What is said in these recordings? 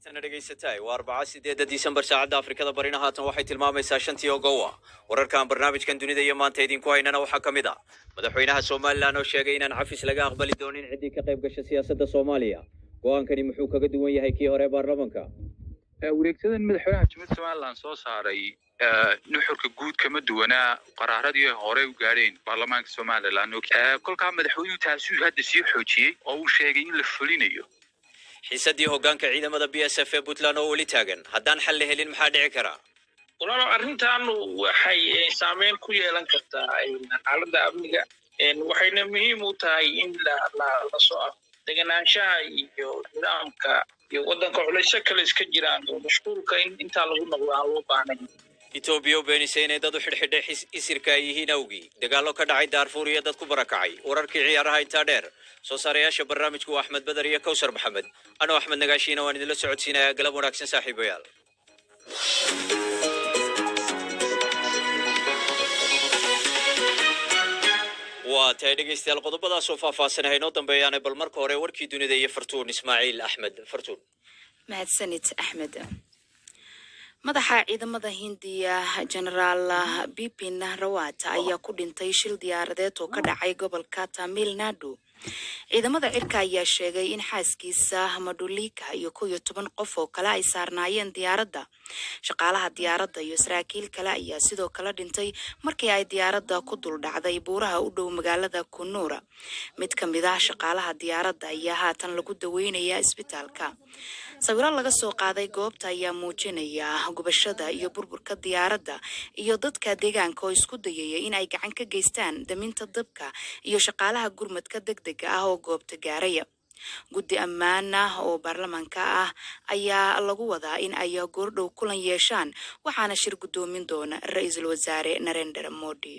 tana dhegaysataay waa arbaca sideedda disembar saacadda afrikada barina haatan waxay tilmaamaysaa shantii oo gowa wararkan barnaamijkan dunida iyo maanta idinku haynana waxaa ka mid ah madaxweynaha somalilan oo sheegay inaan cafis laga aqbali doonin ciddii ka qayb gasha siyaasadda soomaaliya go-aankani muxuu kaga duwan yahay kii hore ee baarlamanka wareegsadan madaxweynaha jumhuuriyadda somalilan soo saaray nuxurka guud kama duwanaa qaraaradii ay horey u gaadheen baarlamaanka somalilan kolkaa madaxweynuhu taasuu hadda sii xoojiyey oo uu sheegay in la fulinayo xiisaddii hoggaanka ciidamada b s f ee puntland oo weli taagan haddaan xal la helin maxaa dhici kara walaalo arrintan waxay saameyn ku yeelan kartaa xaaladda amniga waxayna muhiim u tahay in la soo af deganaanshaha iyo nidaamka iyo waddanka culayso kale iska jiraan oo mashquulka in intaa lagu noqdo aan loo baahnayn etoobiya oo beenisay inay dad u xidhxidhay xis- isirka ay yihiin awgii dagaallo ka dhacay daarfuur iyo dad ku barakacay wararkii ciyaaraha intaa dheer soo saarayaasha barnaamijku waa axmed beder iyo kowsar maxamed anoo axmed nagaashiina waan idinla socodsiinayaa galab wanaagsan saaxiibayaal waa tahay dhegaystayaal qodobadaasoo faahfaahsan haynoo dambeeyaane bal marka hore warkii dunida iyo fartuun ismaaciil axmed fartuun mahadsanid axmed madaxa ciidamada hindiya genaraal bipin rawat ayaa ku dhintay shil diyaaradeed oo ka dhacay gobolka tamil nadu ciidamada cirka ayaa sheegay in xaaskiisa madhulika iyo kow iyo toban qof oo kale ay saarnaayeen diyaaradda shaqaalaha diyaaradda iyo saraakiil kale ayaa sidoo kale dhintay markii ay diyaaradda ku dul dhacday buuraha u dhow magaalada kunuura mid ka mid ah shaqaalaha diyaaradda ayaa haatan lagu daweynaya isbitaalka sawiro laga soo qaaday goobta ayaa muujinaya gubashada iyo burburka diyaaradda iyo dadka deegaanka oo isku dayaya in ay gacan ka geystaan daminta dabka iyo shaqaalaha gurmadka degdega ah oo goobta gaaraya guddi ammaan ah oo baarlamaanka ah ayaa lagu wadaa in ay goordhow kulan yeeshaan waxaana shir guddoomin doona ra-iisul wasaare narendra modi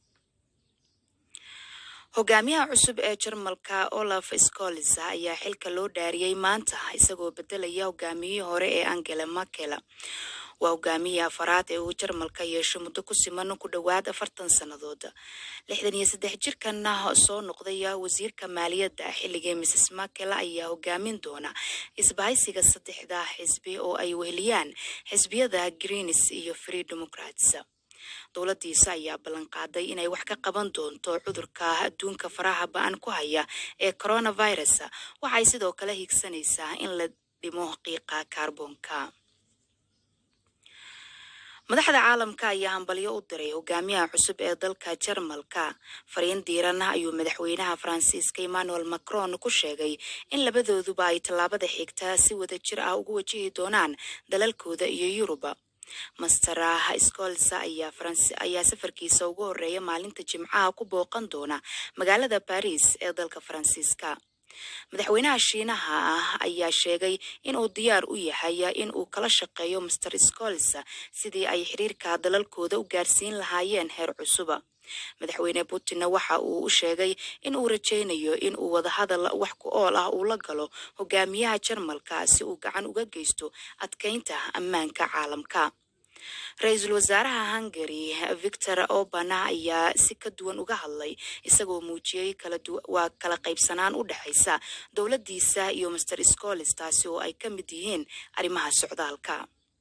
hogaamiyaha cusub ee jarmalka olaf scolis ayaa xilka loo dhaariyey maanta isagoo bedelaya hogaamiyihii hore ee angela merkel waa hogaamiyii afaraad ee uu jarmalka yeesho muddo ku siman ku dhowaad afartan sannadood lixdan iyo saddex jirkan soo noqday wasiirka maaliyadda xilligii mrs merkel ayaa hogaamin doona isbahaysiga saddexda xisbi oo ay weheliyaan xisbiyada greens iyo free democrats dowladdiisa ayaa ballan qaaday inay wax ka qaban doonto cudurka adduunka faraha ba-an ku haya ee coronavirus waxay sidoo kale higsanaysaa in la dhimo qiiqa kaarboonka madaxda caalamka ayaa hambalyo u diray hogaamiyaha cusub ee dalka jarmalka fariin diiran ayuu madaxweynaha faransiiska emmanuel macron ku sheegay in labadooduba ay tallaabada xigta si wada jir ah ugu wajihi doonaan dalalkooda iyo yuruba master scolsa ayaa faransi ayaa safarkiisa ugu horeeya maalinta jimcaha ku booqan doona magaalada baris ee dalka faransiiska madaxweynaha shiinaha ah ayaa sheegay in uu diyaar u yahay in uu kala shaqeeyo master scols sidii ay xiriirka dalalkooda u gaarsiin lahaayeen heer cusuba madaxweyne putinna waxa uu u sheegay in uu rajaynayo in uu wadahadal wax ku ool ah uu la galo hogaamiyaha jarmalka si uu gacan uga geysto adkeynta ammaanka caalamka ra-iisul wasaaraha hungary victor orban ayaa si ka duwan uga hadlay isagoo muujiyey waa kala qaybsanaan u dhexaysa dowladdiisa iyo master scolis taasi oo ay ka mid yihiin arrimaha socdaalka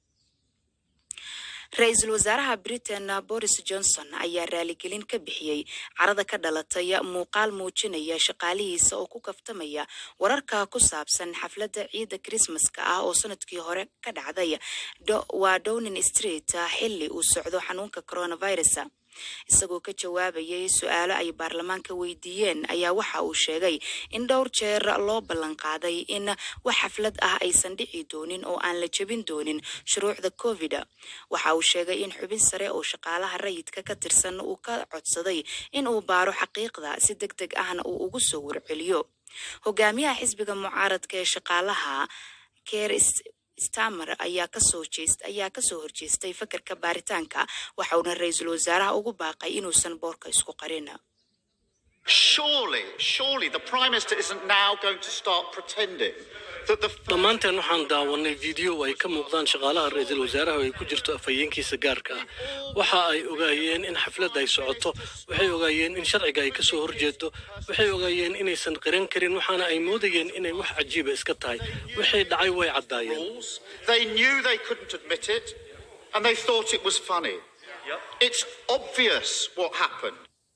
ra-iisul wasaaraha britain boris johnson ayaa raaligelin ka bixiyey carada ka dhalatay muuqaal muujinaya shaqaalihiisa oo ku kaftamaya wararka ku saabsan xafladda ciidda krismaska ah oo sanadkii hore ka dhacday waa downing street xilli uu socdo xanuunka coronavirus isagoo ka jawaabayay su-aalo ay baarlamaanka weydiiyeen ayaa waxa uu sheegay in dhowr jeer loo ballan qaaday in wax xaflad ah aysan dhici doonin oo aan la jebin doonin shuruucda covid waxa uu sheegay in xubin sare oo shaqaalaha rayidka ka tirsan uu ka codsaday in uu baaro xaqiiqda si deg deg ahna uu ugu soo warceliyo hogaamiyaha xisbiga mucaaradka ee shaqaalaha ker stamer ayaa kasoo jeest ayaa kasoo horjeestay fakarka baaritaanka waxauna ra-iisul wasaaraha ugu baaqay inuusan boorka isku qarin Surely, surely the Prime Minister isn't now going to start pretending that the. dhammaanteen waxaan daawanay fiideo ay ka muuqdaan shaqaalaha ra-iisul wasaaraha oo ay ku jirto afhayeenkiisa gaarka ah waxa ay ogaayeen in xafladda ay socoto waxay ogaayeen in sharciga ay ka soo horjeedo waxay ogaayeen inaysan qiran karin waxaana ay moodayeen inay wax cajiiba iska tahay wixii dhacay way caddaayeen rules. They knew they couldn't admit it, and they thought it was funny. It's obvious what happened.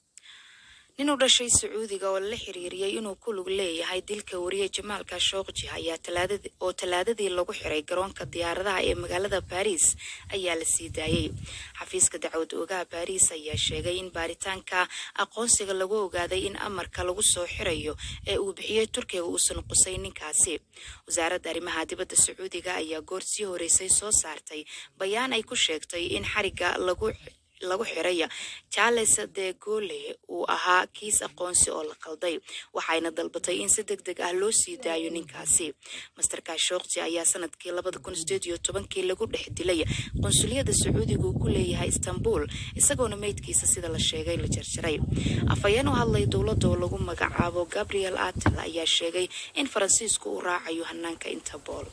nin u dhashay sacuudiga oo la xiriiriyey inuu ku lug leeyahay dilka wariye jamaal khashogji ayaa talaadadii oo talaadadii lagu xiray garoonka diyaaradaha ee magaalada baariis ayaa la sii daayey xafiiska dacwad oogaha baariis ayaa sheegay in baaritaanka aqoonsiga lagu ogaaday in amarka lagu soo xirayo ee uu bixiyey turkiga uusan qusay ninkaasi wasaaradda arrimaha dibadda sacuudiga ayaa goor sii horeysay soo saartay bayaan ay ku sheegtay in xariga lagu lagu xiray charles de gole uu ahaa kiis aqoonsi oo la qalday waxayna dalbatay in si deg deg ah loo sii daayo ninkaasi master kashokji ayaa sanadkii labada kun sideed iyo tobankii lagu dhex dilay qunsuliyada sacuudiga uu ku leeyahay istanbul isagoona meydkiisa sida la sheegay la jarjaray afhayeen u hadlay dowladda oo lagu magacaabo gabriel atel ayaa sheegay in faransiisku uu raacayo hanaanka interpol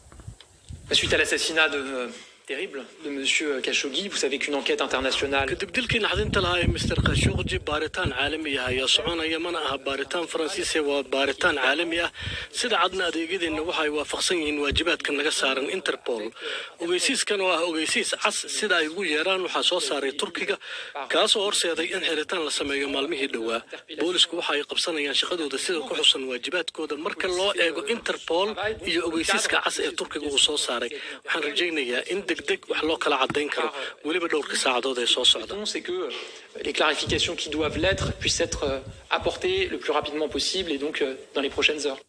Suite à l'assassinat de, euh, terrible de Monsieur Khashoggi, vous savez qu'une enquête internationale kadib dilkii naxdinta lahaa ee mister khashogji baaritaan caalami ah ayaa soconaya mana aha baaritaan faransiise waa baaritaan caalami ah sida cadna adeegyadeenna waxa ay waafaqsan yihiin waajibaadka naga saaran interpol ogeysiiskan oo ah ogeysiis cas sida ay ugu yeeraan waxaa soo saaray turkiga kaasoo horseeday in xiritaan la sameeyo maalmihii dhowaa boolisku waxa ay qabsanayaan shaqadooda sida ku xusan waajibaadkooda marka loo eego interpol iyo ogeysiiska cas ee turkiga uu soo saaray waxaan rajaynayaa in degdeg wax loo kala cadayn karo weliba dhowrka saacadood ee soo socda c'est que euh, les clarifications qui doivent l'être puissent être euh, apportées le plus rapidement possible et donc euh, dans les prochaines heures.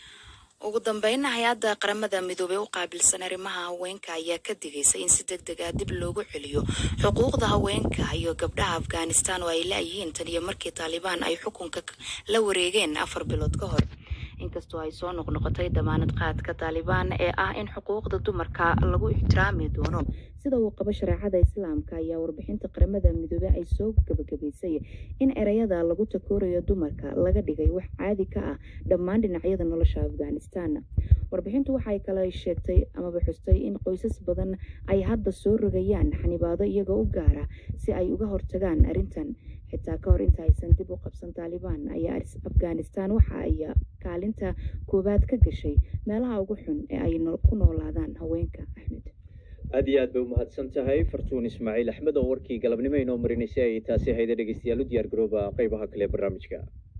ugu dambeynna hay-adda qaramada midoobey u qaabilsan arrimaha haweenka ayaa ka digaysa in si deg deg ah dib loogu celiyo xuquuqda haweenka iyo gabdhaha afghanistan oo ay laayihiin tan iyo markii taalibaan ay xukunka k- la wareegeen afar bilood ka hor inkastoo ay soo noqnoqotay damaanad qaadka taalibaan ee ah in xuquuqda dumarka lagu ixtiraami doono sida uu qabo shareecada islaamka ayaa warbixinta qaramada midoobey ay soo gabagabaysay in ereyada lagu takoorayo dumarka laga dhigay wax caadi ka ah dhammaan dhinacyada nolosha afghanistan warbixintu waxay kale sheegtay amaba xustay in qoysas badan ay hadda soo rogayaan xanibaado iyagoo u gaara si ay uga hortagaan arrintan xitaa ka hor inta aysan dib u qabsan taalibaan ayaa aris- afghanistan waxa ay kaalinta koowaad ka gashay meelaha ugu xun ee ay noo- ku noolaadaan haweenka axmed aad iyo aad bay umahadsan tahay fartuun ismaaciil axmed oo warkii galabnimo inoo marinaysay ay taasi hayda dhegeystayaal u diyaar garooba qeybaha kale ee barnaamijka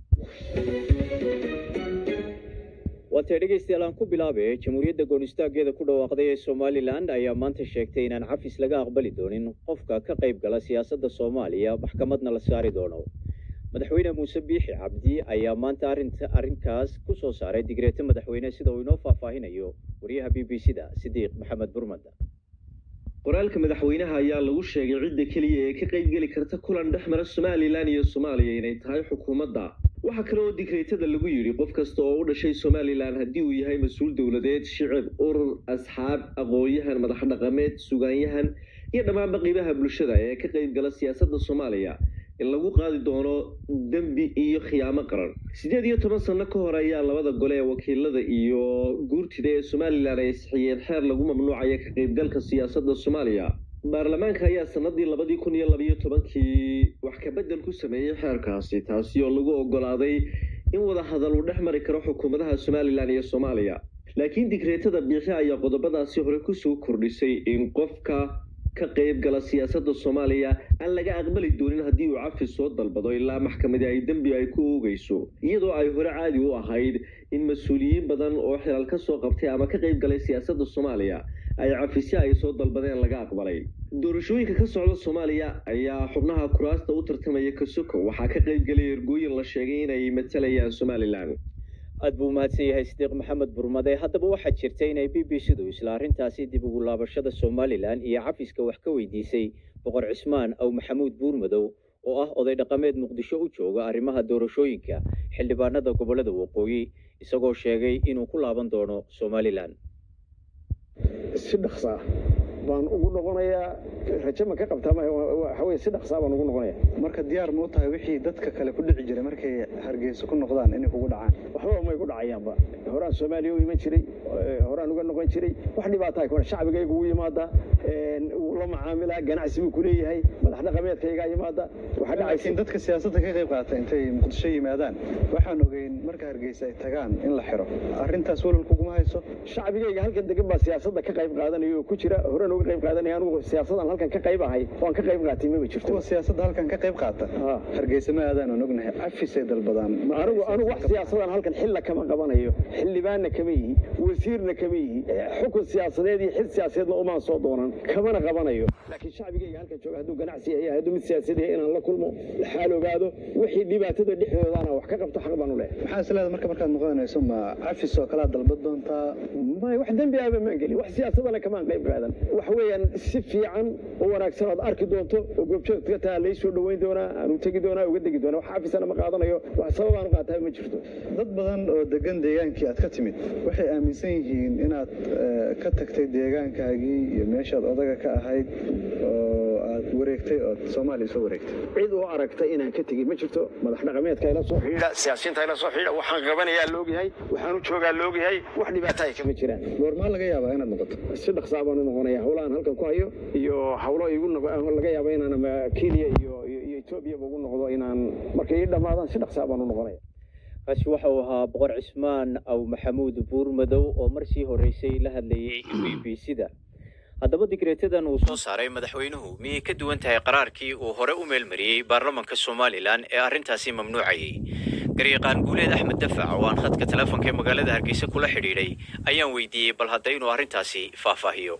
waatay dhegeystayaal aan ku bilaabe jamhuuriyadda goonistaaggeeda ku dhawaaqday ee somalilan ayaa maanta sheegtay inaan cafis laga aqbali doonin qofka ka qayb gala siyaasadda soomaaliya maxkamadna la saari doono madaxweyne muuse biixi cabdi ayaa maanta arrinta arrinkaas ku soo saaray digreeto madaxweyne sida uu inoo faahfaahinayo wariyaha b b c da sidiiq maxamed burmad qoraalka madaxweynaha ayaa lagu sheegay cidda keliya ee ka qaybgeli karta kulan dhex mara somalilan iyo soomaaliya inay tahay xukuumadda waxaa kale oo digreetada lagu yidhi qof kasta oo u dhashay somalilan haddii uu yahay mas-uul dowladeed shicib urur asxaab aqoon-yahan madax dhaqameed sugaanyahan iyo dhammaanba qiibaha bulshada ee ka qaybgala siyaasadda soomaaliya in lagu qaadi doono dembi iyo khiyaamo qaran siddeed iyo toban sano ka hor ayaa labada gole ee wakiilada iyo guurtida ee somalilan ay sixiyeen xeer lagu mamnuucaya ka qaybgalka siyaasadda soomaaliya baarlamaanka ayaa sanadii labadii kun iyo labayo tobankii wax kabedel ku sameeyey xeerkaasi taasi oo lagu ogolaaday in wada hadal uu dhex mari karo xukuumadaha somalilan iyo soomaaliya laakiin digreetada biixi ayaa qodobadaasi hore kusoo kordhisay in qofka ka qayb gala siyaasadda soomaaliya aan laga aqbali doonin haddii uu cafis soo dalbado ilaa maxkamadi ay dembi ay ku oogeyso iyadoo ay hore caadi u ahayd in mas-uuliyiin badan oo xilal ka soo qabtay ama ka qayb galay siyaasadda soomaaliya ay cafisyo ay soo dalbadeen laga aqbalay doorashooyinka ka socda soomaaliya ayaa xubnaha kuraasta u tartamaya kasoko waxaa ka qayb galay ergooyin la sheegay inay matalayaan somalilan aad buu umahadsan yahay sidiiq maxamed burmade haddaba waxaa jirta inay b b c du isla arrintaasi dib ugu laabashada somalilan iyo cafiska wax ka weydiisay boqor cismaan aw maxamuud buurmadow oo ah oday dhaqameed muqdisho u jooga arrimaha doorashooyinka xildhibaanada gobollada waqooyi isagoo sheegay inuu ku laaban doono somalilan si dhaqsa ah baan ugu noqonayaa rajo ma ka qabtaa waxaweye si dhaqsaa baan ugu noqonaya marka diyaar ma u tahay wixii dadka kale ku dhici jiray markay hargeysa ku noqdaan inay kugu dhacaan waxba may ku dhacayaanba horaan soomaaliya u iman jiray horaan uga noqon jiray wax dhibaata kuma shacbigayga ugu yimaadaa wuu la macaamilaa ganacsi buu kuleeyahay madax dhaqameedkaygaa yimaada waxaa dhacaysa laakiin dadka siyaasadda ka qayb qaata intay muqdisho yimaadaan waxaan ogeyn marka hargeysa ay tagaan in la xiro arrintaas walal kuguma hayso shacbigayga halkan degan baa siyaasadda ka qayb qaadanaya oo ku jira horena uga qayb qaadanaya anugu siyaasadan halkan ka qayb ahay oo aan ka qayb qaatay maba jirto kuwa siyaasadda halkan ka qayb qaata hargeysa ma aadaan aan ognahay cafisay dalbadaan anigu anigu wax siyaasadan halkan xilla kama qabanayo xildhibaanna kama yihi wasiirna kama yihi xukun siyaasadeed iyo xil siyaasadeedna umaan soo doonan kamana qabanayo laakiin shacbigayga halkan jooga hadduu ganacsi yahay hadduu mid siyaasad yahay inaan la kulmo xaal ogaado wixii dhibaatada dhexdoodana wax ka qabto xaq baan u leehay maxaa isleeda marka markaad noqonayso ma cafis oo kalaa dalbad doontaa may wax dembi ahba maan gelin wax siyaasadana kamaan qayb qaadan wax weeyaan si fiican oo wanaagsan ood arki doonto oo goobjoogta ka taha laysoo dhoweyn doonaa aanu tegi doonaa uga degi doonaa wax cafisana ma qaadanayo wax sababaan u qaataa ma jirto dad badan oo degan deegaankii aad ka timid waxay aaminsan yihiin inaad ka tagtay deegaankaagii iyo meeshaad odaga ka ahayd oo aad wareegtay ood soomaaliya soo wareegtay cid u aragtay inaan ka tegey ma jirto madax dhaqameedka ila soo xidhiidha siyaasiyiinta ila soo xidhiidha waxaan qabanayaa loogyahay waxaan u joogaa loogyahay wax dhibaato ay kama jiraan goormaa laga yaabaa inaad noqoto si dhaqsaa baan u noqonaya howlahan halkan ku hayo iyo howlo igu laga yaaba inaan ama kenya iyo iyo etoobiyaba ugu noqdo inaan markay ii dhammaadaan si dhaqsaa baan u noqonaya kaasi waxa uu ahaa boqor cismaan aw maxamuud buurmadow oo marsii horreysay la hadlayay b b c-da haddaba digreetadan uu soo saaray madaxweynuhu miyay ka duwan tahay qaraarkii uu hore u meelmariyey baarlamanka somalilan ee arrintaasi mamnuucayay garyaqaan guuleed axmed dafac oo aan khadka teleefonka ee magaalada hargeysa kula xidhiidhay ayaan weydiiyey bal hadda inuu arrintaasi faahfaahiyo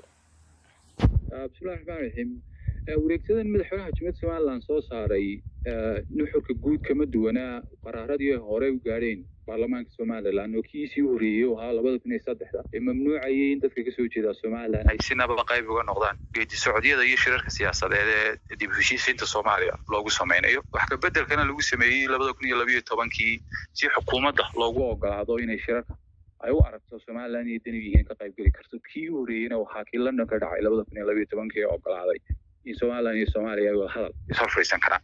bismillahi raxmaan raxiim wareegsadan madaxweynaha jumhuriyadda somalilan soo saaray nuxurka guud kama duwanaa qaraaradii ay horey u gaadheen baarlamaanka somalilan oo kiisii u horreeyey oo ahaa labada kun iyo saddexda ee mamnuucayay in dadka kasoo jeeda somalilan ay sinaba qayb uga noqdaan geedi socdyada iyo shirarka siyaasadeed ee dib u heshiisiinta soomaaliya loogu sameynayo wax ka bedelkana lagu sameeyey labada kun iyo labayo tobankii si xukuumadda loogu ogolaado inay shirarka ay u aragto somalilan iyo dani yihiin ka qaybgeli karto kii u horreeyeyna waxaa kii london ka dhacay labada kun iyo labayo tobankii ee ogolaaday in somalilan iyo soomaaliya ay wada hadal ishor fadhiisan karaan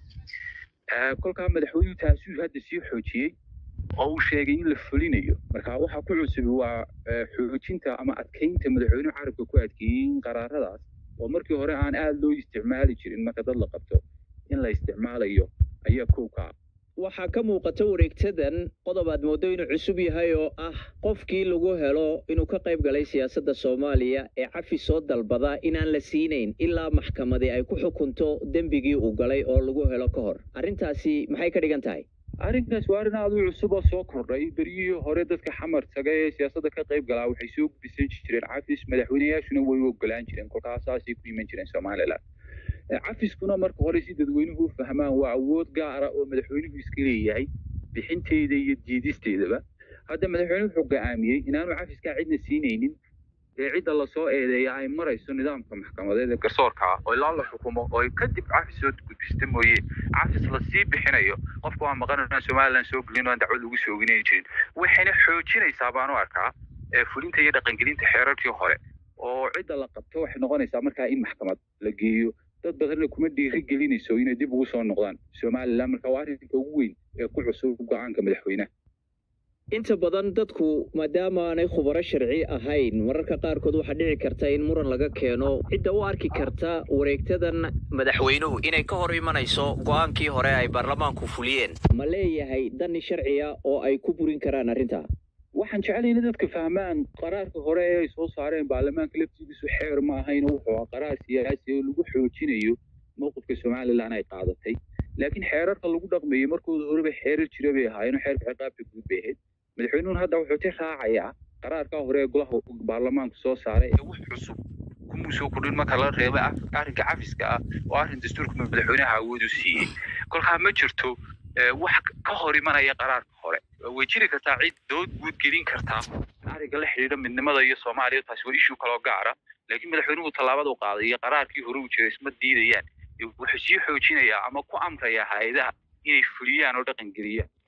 kolkaa madaxweynuhu taasuu hadda sii xoojiyey oo uu sheegay in la fulinayo marka waxaa ku cusub waa xoojinta ama adkeynta madaxweynuhu carabka ku adkeeyey in qaraaradaas oo markii hore aan aada loo isticmaali jirin marka dad la qabto in la isticmaalayo ayaa kow ka ah waxaa ka muuqata wareegtadan qodob aad mooddo inuu cusub yahay oo ah qofkii lagu helo inuu ka qayb galay siyaasadda soomaaliya ee cafi soo dalbada inaan la siinayn ilaa maxkamadi ay ku xukunto dembigii uu galay oo lagu helo ka hor arrintaasi maxay ka dhigan tahay arrinkaas waa arrin aad u cusub oo soo kordhay beryihii hore dadka xamar taga ee siyaasadda ka qayb galaa waxay soo gudbisan jireen cafis madaxweyneyaashuna way u ogolaan jireen kolkaas saasay ku iman jireen somalilan cafiskuna marka hore si dadweynuhu u fahmaan waa awood gaara oo madaxweynuhu iska leeyahay bixinteeda iyo diidisteedaba hadda madaxweynuhu wuxuu go'aamiyey inaanu cafiskaa cidna siinaynin ee cidda lasoo eedeeya ay marayso nidaamka maxkamadeed ee garsoorka ah oo ilaa la xukumo oo kadib cafis soo gudbista mooye cafis lasii bixinayo qofka waa maqan inaan somalilan soo gelin oo aan dacwad lagu soo oginay jirin waxayna xoojinaysaa baan u arkaa fulinta iyo dhaqangelinta xeerarkii hore oo cidda la qabto waxay noqonaysaa markaa in maxkamad la geeyo dad badanna kuma dhiiri gelinayso inay dib ugu soo noqdaan somalilan marka waa arrinka ugu weyn ee ku cusub go-aanka madaxweynaha inta badan dadku maadaama aanay khubaro sharci ahayn mararka qaarkood waxaa dhici karta in muran laga keeno cidda u arki karta wareegtadan madaxweynuhu inay ka hor imanayso go'aankii hore ay baarlamaanku fuliyeen ma leeyahay dani sharciya oo ay ku burin karaan arrintaa waxaan jeclay in dadka fahmaan qaraarka hore ee ay soo saareen baarlamaanka laftigiisu xeer ma ahayn wuxuu ahaa qaraar siyaasi oo lagu xoojinayo mowqifka somalilan ay qaadatay laakiin xeerarka lagu dhaqmeeyey markooda horeba xeerar jira bay ahaayeen xeerka ciqaabta guud bay ahayd madaxweynuhun hadda wuxuu ti raacayaa qaraarka hore ee golaha baarlamaanku soo saaray ee wax cusub kumuu soo kordhin marka la reeba arrinka cafiska ah oo arrin dastuurka madaxweynaha awood u siiyey kolkaa ma jirto wax ka hor imanaya qaraarka hore way jiri kartaa cid dood guud gelin kartaa arrinka la xidhiidha midnimada iyo soomaaliya taasi waa ishuu kaloo gaara laakiin madaxweynuhu tallaabada u qaaday iyo qaraarkii hore u jiray isma diidayaan wuxuu sii xoojinayaa ama ku amrayaa hay-adaha inay fuliyaan oo dhaqan geliyaan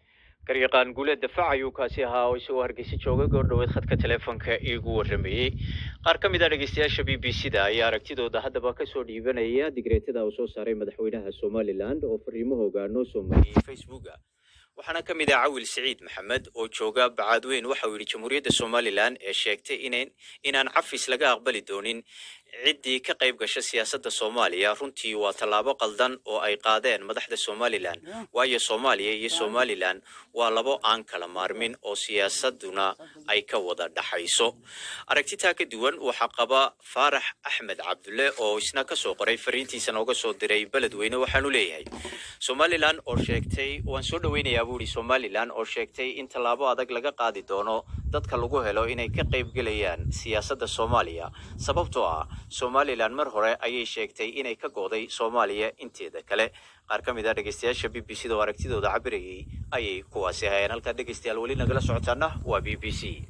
garyaqaan guuleed dafaac ayuu kaasi ahaa oo isagoo hargeysa jooga goordhoweed khadka teleefonka iigu waramayey qaar ka mid a dhegeystayaasha b b c da ayaa aragtidooda haddaba kasoo dhiibanaya digreetada uu soo saaray madaxweynaha somalilan oo fariimahooga noo soo mariyey facebooka waxaana ka mid ah cawil siciid maxamed oo jooga bacaadweyn waxa uu yidhi jamhuuriyadda somalilan ee sheegtay inan inaan cafis laga aqbali doonin ciddii ka qayb gasha siyaasadda soomaaliya runtii waa tallaabo qaldan oo ay qaadeen madaxda somalilan waayo soomaaliya iyo somalilan waa labo aan kala maarmin oo siyaasaduna ay ka wada dhaxayso aragtitaa ka duwan waxaa qaba faarax axmed cabdulle oo isna kasoo qoray fariintiisa nooga soo diray beledweyne waxaanu leeyahay somalilan oo sheegtay waan soo dhaweynayaa buu ihi somalilan oo sheegtay in tallaabo adag laga qaadi doono dadka lagu helo inay ka qayb gelayaan siyaasadda soomaaliya sababtoo ah somalilan mar hore ayay sheegtay inay ka go'day soomaaliya inteeda kale qaar ka mid ah dhegeystayaasha b b c da oo aragtidooda cabirayay ayay kuwaasi hayeen halkaa dhegeystayaal weli nagala socotaana waa b b c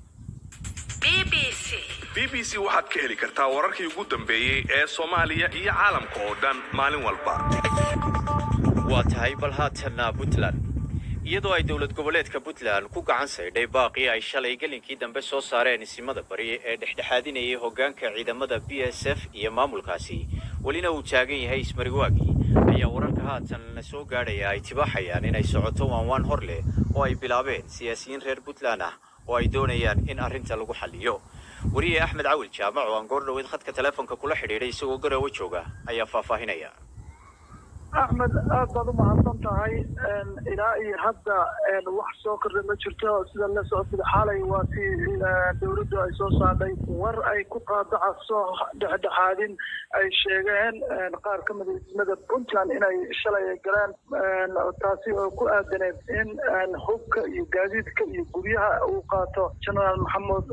b b c waxaad ka heli kartaa wararkii ugu dambeeyey ee soomaaliya iyo caalamka oo dhan maalin walba waa tahay bal haatanna puntland iyadoo ay dowlad goboleedka puntland ku gacan saydhay baaqii ay shalay gelinkii dambe soo saareen isimada bari ee dhexdhexaadinayay hoggaanka ciidamada b s f iyo maamulkaasi welina uu taagan yahay ismariwaagii ayaa wararka haatan la soo gaadhaya ay tibaaxayaan inay socoto waanwaan hor leh oo ay bilaabeen siyaasiyiin reer puntland ah oo ay doonayaan in arrinta lagu xalliyo wariye axmed cawil jaamac oo aan goor dhoweed khadka teleefonka kula xidhiidhay isagoo garoowe jooga ayaa faahfaahinaya axmed aad baad u mahadsan tahay ilaa iyo hadda wax soo kordha ma jirto sida la socotida xalay waa si dowladdu ay soo saadhay war ay ku qaadacayso dhexdhexaadin ay sheegeen qaar ka mida ismada puntland inay shalay ay galeen taasi oo ku aadaneed in hubka iyo gaadiidka iyo guryaha uu qaato genaraal maxamuud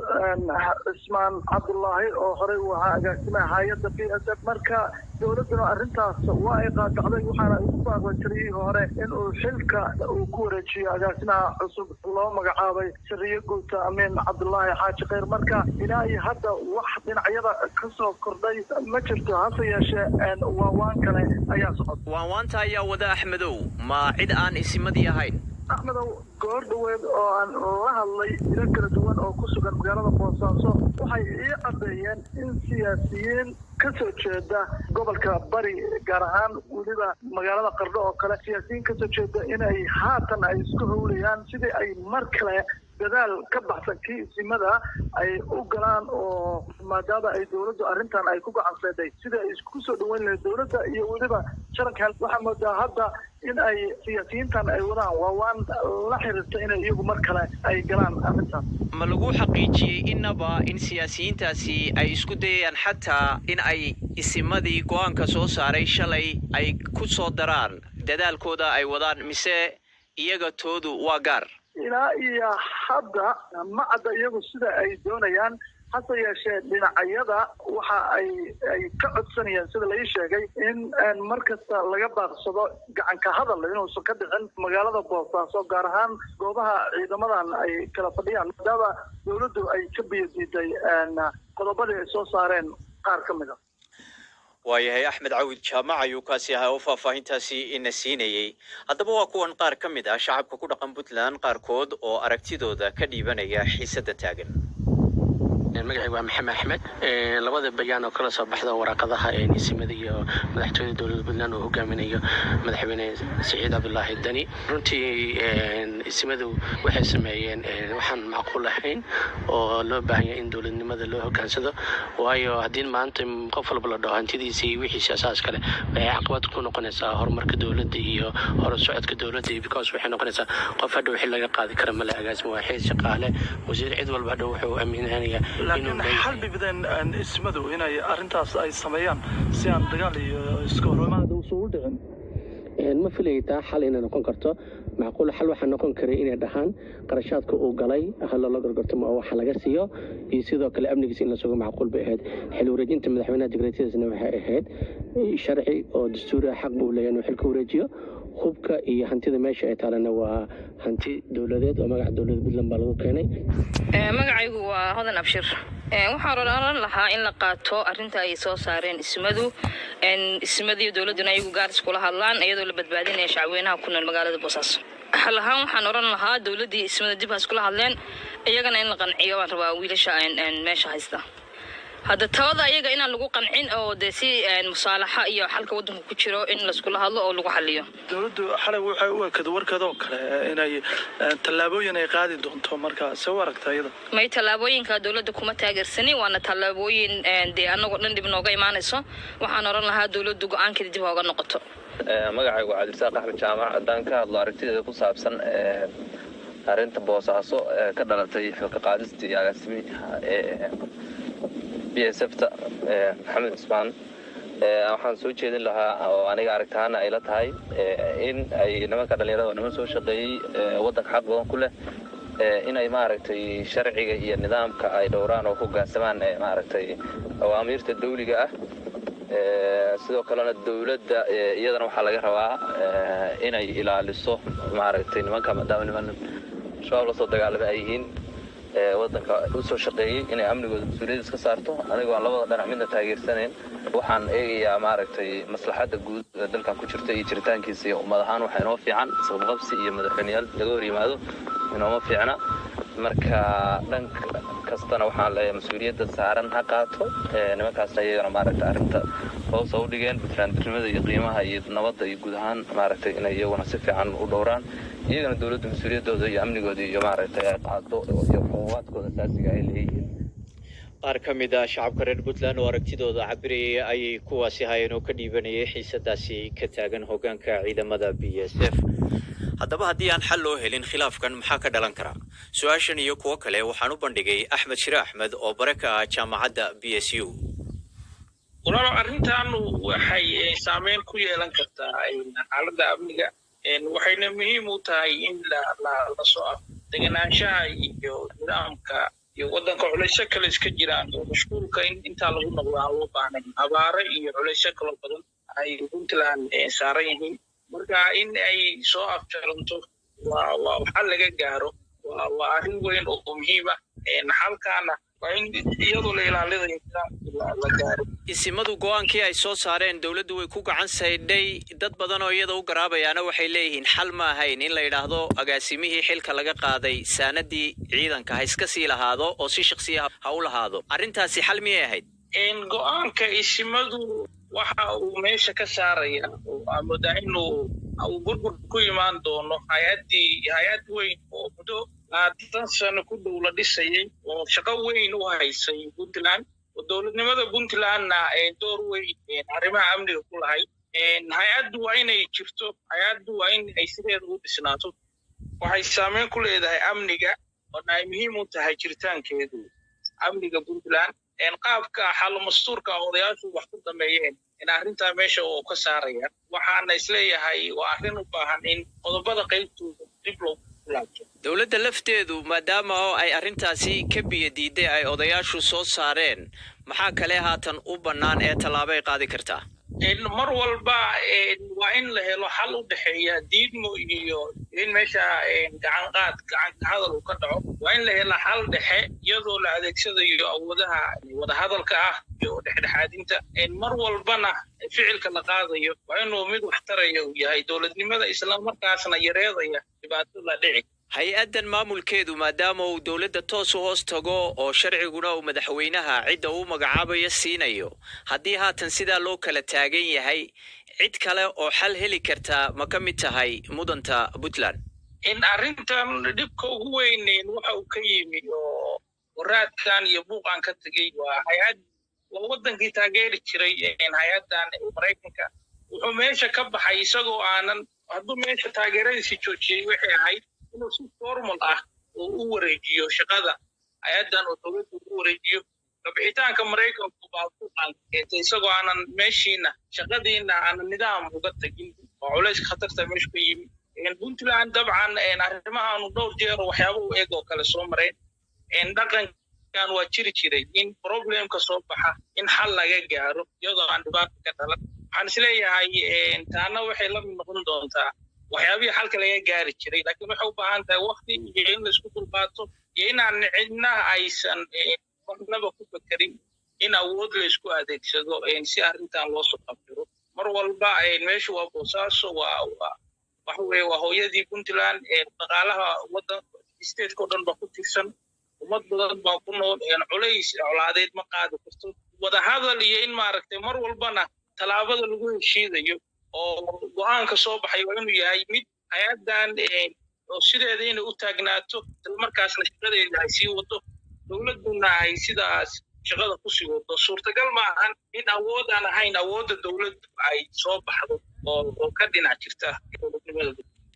cismaan cabdullaahi oo horey uu ahaa agaasimaha hay-adda b s f marka dowladduna arrintaas waa ay qaadacday waxaana ugu baaqday taliyihii hore in uu xilka uu ku wareejiyo agaasimaha cusub loo magacaabay sariye guuta amiin cabdullaahi xaaji kheyr marka ilaa iyo hadda wax dhinacyada ka soo kordhay ma jirto hase yeeshee waawaan kale ayaa socota waanwaanta ayaa wada axmedow ma cid aan isimadii ahayn axmedow goor dhaweed oo aan la hadlay ilo kala duwan oo ku sugan magaalada boosaaso waxay ii caddeeyeen in siyaasiyiin ka soo jeeda gobolka bari gaar ahaan weliba magaalada qardho oo kale siyaasiyiin kasoo jeeda inay haatan ay isku howlayaan sidii ay mar kale dadaal ka baxsan kii isimada ay u galaan oo maadaama ay dowladdu arrintan ay ku gacanseeday sida ay isku soo dhaweyn lahayd dowladda iyo weliba sharanka waxaa moodaa hadda in ay siyaasiyiintan ay wadaan waa waan la xiriirta inay iyagu mar kale ay galaan arrintan ma lagu xaqiijiyey innaba in siyaasiyiintaasi ay isku dayayaan xataa in ay isimadii go-aanka soo saaray shalay ay ku soo daraan dadaalkooda ay wadaan mise iyaga toodu waa gaar ilaa iyo hadda ma cadda iyagu sida ay doonayaan hase yeeshee dhinacyada waxa ay ay ka codsanayaan sida lai sheegay in mar kasta laga baaqsado gacanka hadal inuusan ka dhicin magaalada boosaaso gaar ahaan goobaha ciidamadan ay kala fadhiyaan maadaama dowladdu ay ka biyadiiday qodobadii ay soo saareen qaar ka mid a waayahay axmed cawid jaamac ayuu kaasi ahaa oo faahfaahintaasi ina siinayey haddaba waa kuwan qaar ka mid ah shacabka ku dhaqan puntland qaarkood oo aragtidooda ka dhiibanaya xiisadda taagan magacaygu waa maxamed axmed labada bayaan oo kala soo baxda waraaqadaha nisimada iyo madaxtooyada dowladda puntland uu hogaaminayo madaxweyne siciid cabdulaahi dani runtii isimadu waxay sameeyeen waxaan macquul ahayn oo loo baahan yahay in dowladnimada loo hogaansado waayo haddii maanta qof walba la dhaho hantidiisa iyo wixiisa asaas kale waxay caqabad ku noqonaysaa horumarka dowladda iyo hor socodka dowladda because waxay noqonaysaa qof hadhow xil laga qaadi kara male agaasimo waa xil shaqaale wasiir cid walba hadhow wuxuu aaminanayaa laakiin xal bibideen ismadu inay arrintaas ay sameeyaan si aan dagaal iyo iska hormaada usu u dhicin ma filayay taa xal inay noqon karto macquul xal waxaa noqon karay inay dhahaan qarashaadka uu galay haloola gorgortamo oo waxa laga siiyo iyo sidoo kale amnigiisa in la sugo macquul bay ahayd xil wareejinta madaxweynaha digreetadiisna waxay ahayd sharci oo dastuuri ah xaq buu leeyahay inuu xilka wareejiyo hubka iyo hantida meesha ay taalana waa hanti dowladeed oo magaca dowladda puntland baa lagu keenay magacaygu waa hodan abshir waxaan odhan lahaa in la qaato arrinta ay soo saareen ismadu ismadiiyo dowladduna ayagu gaaris kula hadlaan iyadoo la badbaadinaya shacweynaha ku nool magaalada boosaaso xal ahaan waxaan oran lahaa dowladdii ismada dib ha iskula hadleen iyagana in la qanciyo waan rabaa wiilasha een, een, meesha haysta hadda tabada iyaga inaan lagu qancin oo dee si een, musaalaxa iyo xalka waddanka ku jiro in laiskula hadlo oo lagu xaliyo dowladdu xalay waxay u ekada warkeeda oo kale eh, inay eh, tallaabooyin ay qaadi doonto marka se u aragta iyada may tallaabooyinka dowladda kuma taageersanin waana tallaabooyin een, dee annagoo dhan dhib nooga imaanayso waxaan oran lahaa dowladdu go-aankeeda dib hooga noqoto magacaygu waa cabdirasaaq axmed jaamac haddaan ka hadlo aragtideeda ku saabsan ee, arrinta boosaaso ee ka dhalatay xilka qaadistii agaasimiha ee b s f ta ee, maxamed cusmaan ee, waxaan soo jeedin lahaa oo aniga aragtahaana ay la tahay ee, in ay nimanka dhallinyarada oo niman soo shaqeeyey ee, waddanka xaq badan ku leh ee, inay maaragtay sharciga iyo nidaamka ay dhowraan oo hoggaansamaan ee, maaragtay awaamiirta dawliga ah Ee, sidoo kalena dowladda ee, iyadana waxaa laga rabaa ee, inay ilaaliso maaragtay nimanka maadaama niman shabaab lasoo dagaalamay ay yihiin ee, waddanka usoo shaqeeyey inay amnigooda mas-uuliyadda iska saarto anigoo aan labada dhinac midna taageersanayn waxaan eegayaa maaragtay maslaxadda guud ee dalkan ku jirta iyo jiritaankiisa iyo ummad ahaan waxaa inoo fiican isqabqabsi iyo madaxweyneyaal laga hor yimaado inooma fiicna marka dhan kastana waxaan leeyahay mas-uuliyadda saaran ha qaato ee, nimankaasna iyagana maaragtay arrinta hoos ha u dhigeen buntlandnimada iyo qiimaha iyo nabadda iyo guud ahaan maaragtay inay iyaguna si fiican u dhowraan iyagana dowladda mas-uuliyaddooda iyo amnigooda iyo maaragtay ay qaado iyo xuquuqaadkooda asaasiga ay leeyihiin qaar ka mid ah shacabka reer puntland oo aragtidooda cabirayay ayay kuwaasi hayeen oo ka dhiibanayay xiisadaasi ka taagan hoggaanka ciidamada b s f haddaba haddii aan xal loo helin khilaafkan maxaa ka dhalan kara su-aashan iyo kuwo kale waxaan u bandhigay axmed shire axmed oo bare ka ah jaamacadda b s u walaalo arrintan waxay eh, saameyn ku yeelan kartaa eh, xaaladda amniga Eh, waxayna muhiim u tahay in la la la soo af deganaanshaha iyo nidaamka iyo waddanka culaysyo kale iska jiraan oo mashquulka in intaa lagu noqdo aan loo baahnayn abaare iyo culaysyo kaloo badan ay puntland eh, saaran yihiin marka in ay soo afjaranto waa waa xal laga gaaro waa waa arrin weyn oo muhiim ah Eh, xalkaana waa in iyadoo la ilaalinayo nidaamka la- la gaaro isimadu go-aankii ay soo saareen dowladdu way ku gacan saydhay dad badan oo iyada u garaabayaana waxay leeyihiin xal ma ahayn in la yidhaahdo agaasimihii xilka laga qaaday saanadii ciidanka ha iska sii lahaado oo si shaksiya ha u lahaado arrintaasi xal miyay ahayd En go-aanka isimadu waxa uu meesha ka saaraya oo aan moodaa inuu uu burbur ku imaan doono hay-addii hay-ad weyn oo muddo labaatan sano ku dhow la dhisayay oo shaqo weyn u haysay puntland oo dowladnimada puntlandna ee door weyn ee arrimaha amniga ku lahayd En hay-addu waa inay jirto hay-addu waa in ay sideeda u dhisnaato waxay saameyn ku leedahay amniga oona ay muhiim u tahay jiritaankeedu amniga puntland En qaabka xallo mastuurka odayaashu wax ku dameeyeen in arrintaa meesha oo ka saaraya waxaana isleeyahay waa arrin u baahan in qodobada qaybtooda dib loogu laabto dowladda lafteedu maadaama oo ay arrintaasi ka biyo diiday ay odayaashu soo saareen maxaa kale haatan u bannaan ee tallaabo ay qaadi kartaa En mar walba en waa in la helo xal u dhexeeya diidmo iyo in meesha en gacan qaad gacan hadal uu ka dhaco waa in la hela xal dhexe iyadoo la adeegsadayo awoodaha wadahadalka ah iyo dhexdhexaadinta En mar walbana ficilka la qaadayo waa inuu mid waxtaraya uu yahay dowladnimada isla markaasna yareedaya dhibaatada dhici hay-addan maamulkeedu maadaama uu dowladda toos u hoos tago oo sharciguna uu madaxweynaha cidda uu magacaabayo siinayo haddii haatan sidaa loo kala taagan yahay cid kale oo xal heli kartaa ma ka mid tahay mudanta puntland in arrintan dhibka ugu weyneyn waxa uu ka yimi oo waraadkan iyo buuqan ka tegey waa hay-ad waa wadankii taageeri jiray en hay-addan maraykanka wuxuu meesha ka baxay isagoo aanan hadduu meesha taageeradiisi joojiyey waxay ahayd inuu si formal ah oo u wareejiyo shaqada hay-addan oo dowladda ugu wareejiyo kabixitaanka maraykanku baa ku qaankeetay isagoo aanan meeshiina shaqadiina aanan nidaam uga tegin oo culayska khatarta meeshu ka yimi En puntland dabcan en arrimahaanu dhowr jeer oo waxyaaba u eg oo kale soo mareen En dhaqankan waa jiri jiray in problemka soo baxa in xal laga gaaro iyadoo aan dhibaata ka dhalan waxaan isleeyahay en taana waxay la mid noqon doontaa waxyaabihii xalka laga gaari jiray laakiin waxay u baahan tahay wakti iyo in laisku dulqaato iyo inaan cidna aysan eh, marnaba ku fekerin in awood laisku adeegsado en si arrintan loo soo qabtiro mar walba en meeshu waa boosaaso waa waa waxa weeye waa hooyadii puntland dhaqaalaha waddan stateka o dhan baa ku tirsan ummad badan baa ku nool culays colaadeed ma qaadi karto wadahadal iyo in maaragtay mar walbana tallaabada lagu heshiidayo oo go-aanka soo baxay waa inuu yahay mid hay-addan oo sideeda inay u taagnaato islamarkaasna shaqadeeda ay sii wado dowladduna ay sidaas shaqada kusii wado suurtagal ma ahan in awood aan ahayn awoodda dowladdu ay soo baxdo oo oo ka dhinac jirta dowladnimada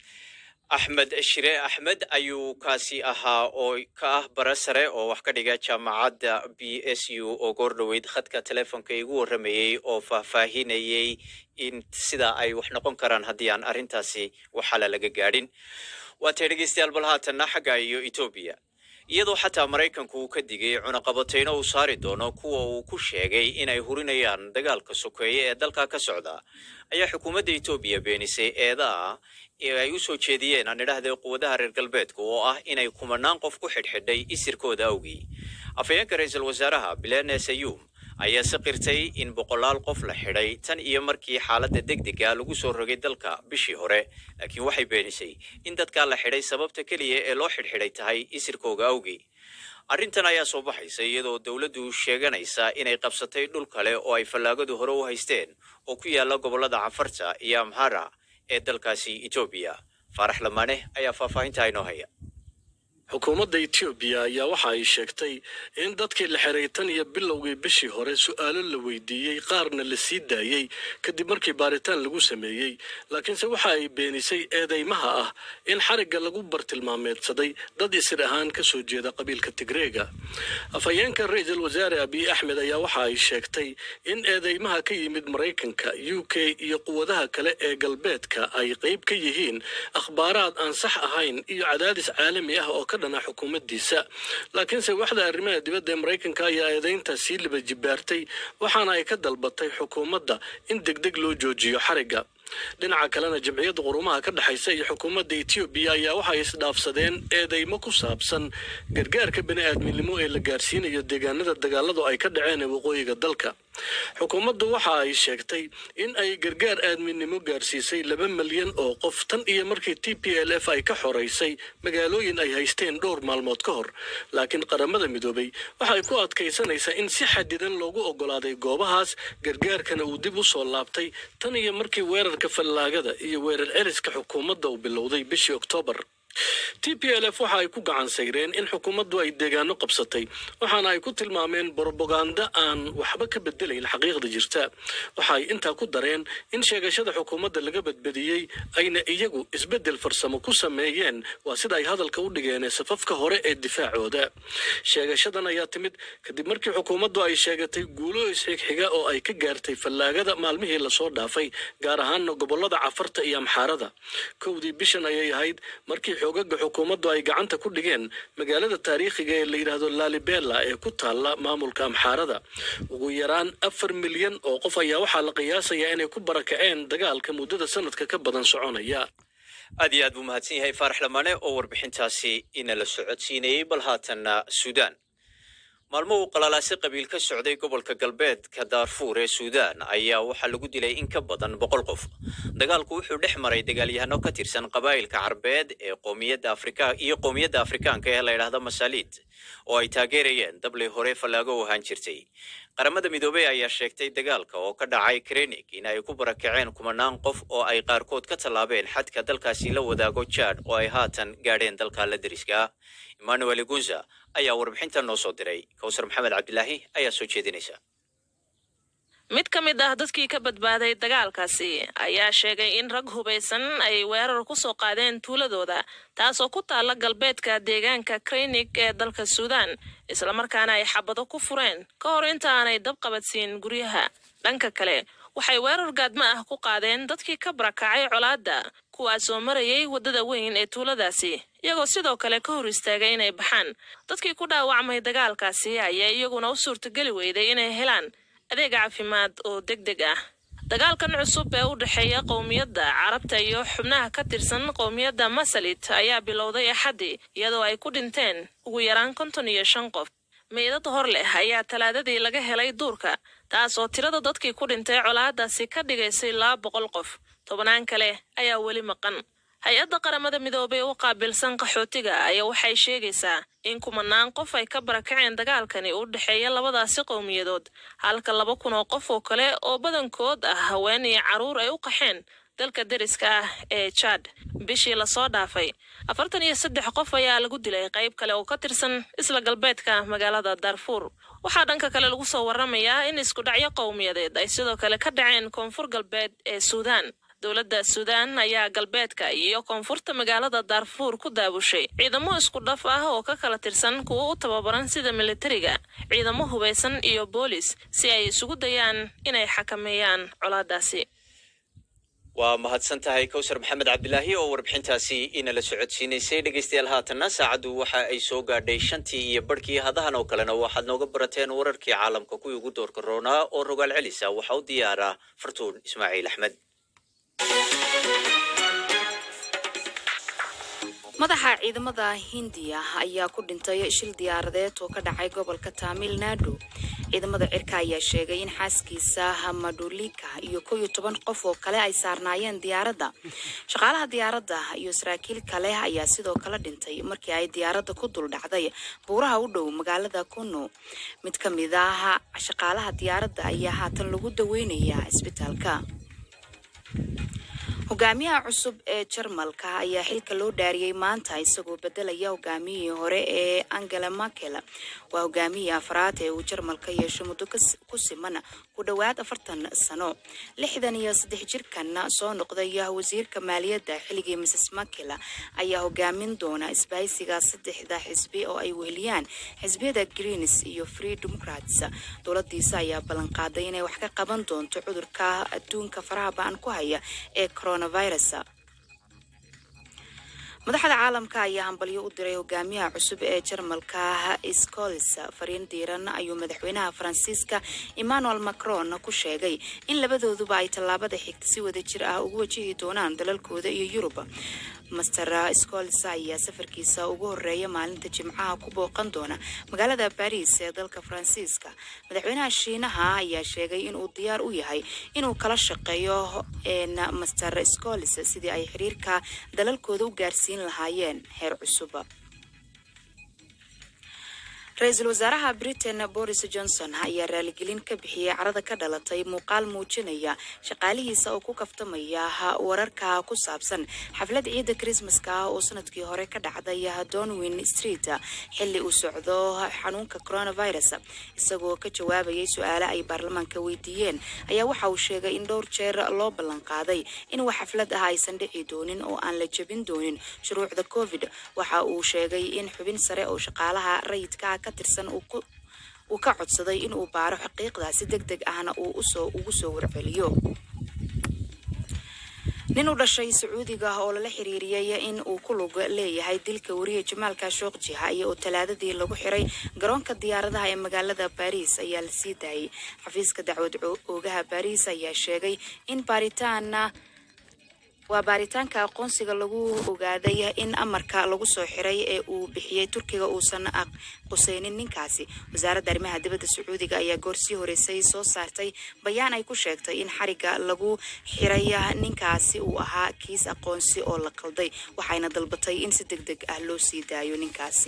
axmed shire axmed ayuu kaasi ahaa oo ka ah bara sare oo wax ka dhiga jaamacadda b s u oo goor dhoweyd khadka telefoonka igu warramayey oo faahfaahinayey in sida ay wax noqon karaan haddii aan arrintaasi waxala laga gaadhin waa tay dhegeystayaal bal haatanna xagga iyo etoobiya iyadoo xataa maraykanku uu ka digay cunaqabatayno uu saari doono kuwa uu ku sheegay inay hurinayaan dagaalka sokeeye ee dalka ka socda ayaa xukuumadda etoobiya beenisay eedaa ee ay u soo jeediyeen aan idhaahday quwadaha reer galbeedka oo ah inay kumanaan qof ku xidhxidhay isirkooda awgii afhayeenka ra-iisul wasaaraha bilene sayuum ayaa si qirtay in boqolaal qof la xidhay tan iyo markii xaaladda degdega lagu soo rogay dalka bishii hore laakiin waxay beenisay in dadkaa la xidhay sababta keliya ee loo xidhxidhay tahay isirkooga awgii arrintan ayaa soo baxaysa iyadoo dowladdu sheeganaysa inay qabsatay dhul kale oo ay fallaagadu hore u haysteen oo ku yaala gobollada cafarta iyo amhara ee dalkaasi etoobiya faarax lamaane ayaa faahfaahinta inoo haya xukuumadda etoobiya ayaa waxa ay sheegtay in dadkii la xiray tan iyo bilowgii bishii hore su'aalo la weydiiyey qaarna la sii daayey kadib markii baaritaan lagu sameeyey laakiinse waxa ay beenisay eedeymaha ah in xarigga lagu bartilmaameedsaday dad isir ahaan ka soo jeeda qabiilka tigreega afhayeenka ra-iisul wasaare abiy axmed ayaa waxa ay sheegtay in eedeymaha ka yimid maraykanka u k iyo quwadaha kale ee galbeedka ay qayb ka yihiin akhbaaraad aan sax ahayn iyo cadaadis caalami ah oo ka dhana xukuumaddiisa laakiinse waxda arrimaha dibadda ee maraykanka ayaa eedayntaas sii liba jibaartay waxaana ay ka dalbatay xukuumadda in degdeg loo joojiyo xarigga dhinaca kalena jamciyadda qurumaha ka dhexaysa iyo xukuumadda etoobiya ayaa waxay isdhaafsadeen eedeymo ku saabsan gargaarka bani'aadminimo ee la gaarsiinayo deegaanada dagaaladu ay ka dhaceen ee waqooyiga dalka xukuumaddu waxa ay sheegtay in ay gargaar aadminimo gaarsiisay laba milyan oo qof tan iyo markii t p l f ay ka xoraysay magaalooyin ay haysteen dhowr maalmood ka hor laakiin qaramada midoobay waxay ku adkaysanaysaa in si xadidan loogu oggolaaday goobahaas gargaarkana uu dib u soo laabtay tan iyo markii weerarka fallaagada iyo weerar celiska xukuumadda uu bilowday bishii oktoobar t p l f waxa ay ku gacan sayreen in xukuumaddu ay deegaano qabsatay waxaana ay ku tilmaameen borobaganda aan waxba ka bedelayn xaqiiqda jirta waxa ay intaa ku dareen in sheegashada xukuumadda laga badbadiyey ayna iyagu isbeddel farsamo ku sameeyeen waa sida ay hadalka u dhigeen safafka hore ee difaacooda sheegashadan ayaa timid kadib markii xukuumaddu ay sheegatay guulo isxigxiga oo ay ka gaartay fallaagada maalmihii lasoo dhaafay gaar ahaana gobollada cafarta iyo amxaarada kowdii bishan ayay ahayd markii xoogaga xukuumaddu ay gacanta ku dhigeen magaalada taariikhiga ee la yidhaahdo lalibela ee ku taalla maamulka amxaarada ugu yaraan afar milyan oo qof ayaa waxaa la qiyaasayaa inay ku barakaceen dagaalka muddada sanadka ka badan soconaya aad iyo aad buu mahadsan yahay faarax lamaane oo warbixintaasi inala socodsiinayey bal haatanna suudaan maalmo uu qalalaasi qabiil ka socday gobolka galbeedka daarfuur ee suudaan ayaa waxaa lagu dilay in ka badan boqol qof dagaalku wuxuu dhex maray dagaalyahano ka tirsan qabaa'ilka carbeed ee qoomiyadda afrika iyo qoomiyadda afrikaanka ee la yidhaahda masaaliid oo ay taageerayeen dablii hore fallaago u ahaan jirtay qaramada midoobey ayaa sheegtay dagaalka oo ka dhacay krenig in ay ku barakaceen kumanaan qof oo ay qaarkood ka tallaabeen xadka dalkaasi la wadaago jaad oo ay haatan gaadheen dalka la deriska ah emmanuel gunza ayaa warbixinta noo soo diray kawsar maxamed cabdilaahi ayaa soo jeedinaysa mid ka mid ah dadkii ka badbaaday dagaalkaasi ayaa sheegay in rag hubaysan ay weerar ku soo qaadeen tuuladooda taasoo ku taalla galbeedka deegaanka krenig ee dalka suudaan islamarkaana ay xabado ku fureen ka hor inta aanay dab qabadsiin guryaha dhanka kale waxay weerar gaadma ah ku qaadeen dadkii ka barakacay colaadda kuwaasoo marayay waddada weyn ee tuuladaasi iyagoo sidoo kale ka hor istaagay inay baxaan dadkii ku dhaawacmay dagaalkaasi ayaa iyaguna u suurtageli weyday inay helaan adeeg caafimaad oo deg deg ah dagaalkan cusub ee u dhexeeya qowmiyadda carabta iyo xubnaha ka tirsan qowmiyadda masalit ayaa bilowday axaddii iyadoo ay ku dhinteen ugu yaraan konton iyo shan qof meydad hor leh ayaa talaadadii laga helay duurka taas oo tirada dadkii ku dhintay colaadaasi ka dhigaysay laba boqol qof tobnaan kale ayaa weli maqan hay-adda qaramada midoobay u qaabilsan qaxootiga ayaa waxay sheegaysaa in kumanaan qof ay ka barakaceen dagaalkani u dhexeeya labadaasi qowmiyadood halka laba kun oo qof oo kale oo badankood ah haween iyo carruur ay u qaxeen dalka deriska ah ee jad bishii lasoo dhaafay afartan iyo saddex qof ayaa lagu dilay qayb kale oo ka tirsan isla galbeedka magaalada darfuur waxaa dhanka kale lagu soo waramayaa in iskudhacyo qowmiyadeed ay sidoo kale ka dhaceen koonfur galbeed ee suudaan dowladda suudaan ayaa galbeedka iyo koonfurta magaalada daarfuur ku daabushay ciidamo isku dhaf ah oo ka kala tirsan kuwo u tababaran sida militariga ciidamo hubaysan iyo boolis si ay isugu dayaan inay xakameeyaan colaadaasi waa mahadsan tahay kowsar maxamed cabdilaahi oo warbixintaasi inala socodsiinaysay dhegeystayaal haatanna saacaddu waxa ay soo gaadhay shantii iyo barhkii hadahan oo kalena waxaad nooga barateen wararkii caalamka kuwii ugu doorka roonaa oo rogaal celisa waxaa u diyaaraa fartuun ismaaciil axmed madaxa ciidamada hindiya ayaa ku dhintay shil diyaaradeed oo ka dhacay gobolka tamil nadu ciidamada cirka ayaa sheegay in xaaskiisa madulika iyo kow iyo toban qof oo kale ay saarnaayeen diyaaradda shaqaalaha diyaaradda iyo saraakiil kale ayaa sidoo kale dhintay markii ay diyaaradda ku dul dhacday buuraha u dhow magaalada kuno mid ka mid ah shaqaalaha diyaaradda ayaa haatan lagu daweynayaa isbitaalka hogaamiyaha cusub ee jarmalka ayaa xilka loo dhaariyey maanta isagoo bedelaya hogaamiyihii hore ee angela merkel waa hogaamiyihii afraad ee uu jarmalka yeesho muddo ku siman ku dhowaad afartan sano lixdan iyo saddex jirkan soo noqday wasiirka maaliyadda xilligii mrs merkel ayaa hogaamin doona isbahaysiga saddexda xisbi oo ay weheliyaan xisbiyada greens iyo free democrats dowladiisa ayaa ballanqaaday inay wax ka qaban doonto cudurka adduunka faraha ba-an ku haya ee coronavirus madaxda caalamka ayaa hambalyo u diray hogaamiyaha cusub ee jarmalka scols fariin diiran ayuu madaxweynaha faransiiska emmanuel macron ku sheegay in labadooduba ay tallaabada xigta si wada jir ah ugu wajihi doonaan dalalkooda iyo yurub master scols ayaa safarkiisa ugu horeeya maalinta jimcaha ku booqan doona magaalada baris ee dalka faransiiska madaxweynaha shiinaha ayaa sheegay inuu diyaar u yahay inuu kala shaqeeyo master scols sidii ay xiriirka dalalkooda u gaarsiin lahaayeen heer cusub ra-iisul wasaaraha britain boris johnson ayaa raaligelin ka bixiyey carada ka dhalatay muuqaal muujinaya shaqaalihiisa oo ku kaftamaya wararka ku saabsan xaflad ciidda krismaska ah oo sanadkii hore ka dhacday donwin street xilli uu socdo xanuunka coronavirus isagoo ka jawaabayay su-aale ay baarlamaanka weydiiyeen ayaa waxa uu sheegay in dhowr jeer loo ballanqaaday in wax xaflad ah aysan dhici doonin oo aan la jebin doonin shuruucda covid waxa uu sheegay in xubin sare oo shaqaalaha rayidka ka tirsan uu ka codsaday in uu baaro xaqiiqdaasi deg deg ahna uu usoo ugu soo warceliyo nin u dhashay sacuudiga oo lala xiriiriyey in uu ku lug leeyahay dilka wariye jamaal kashookji haya oo talaadadii lagu xiray garoonka diyaaradaha ee magaalada baariis ayaa la sii daayay xafiiska dacwad oogaha baariis ayaa sheegay in baaritaana waa baaritaanka aqoonsiga lagu ogaaday in amarka lagu soo xiray ee uu bixiyey turkiga uusan quseynin ninkaasi wasaaradda arrimaha dibadda sacuudiga ayaa goorsii horeysay soo saartay bayaan ay ku sheegtay in xariga lagu xiray ninkaasi uu ahaa kiis aqoonsi oo la qalday waxayna dalbatay in si deg deg ah loo sii daayo ninkaasi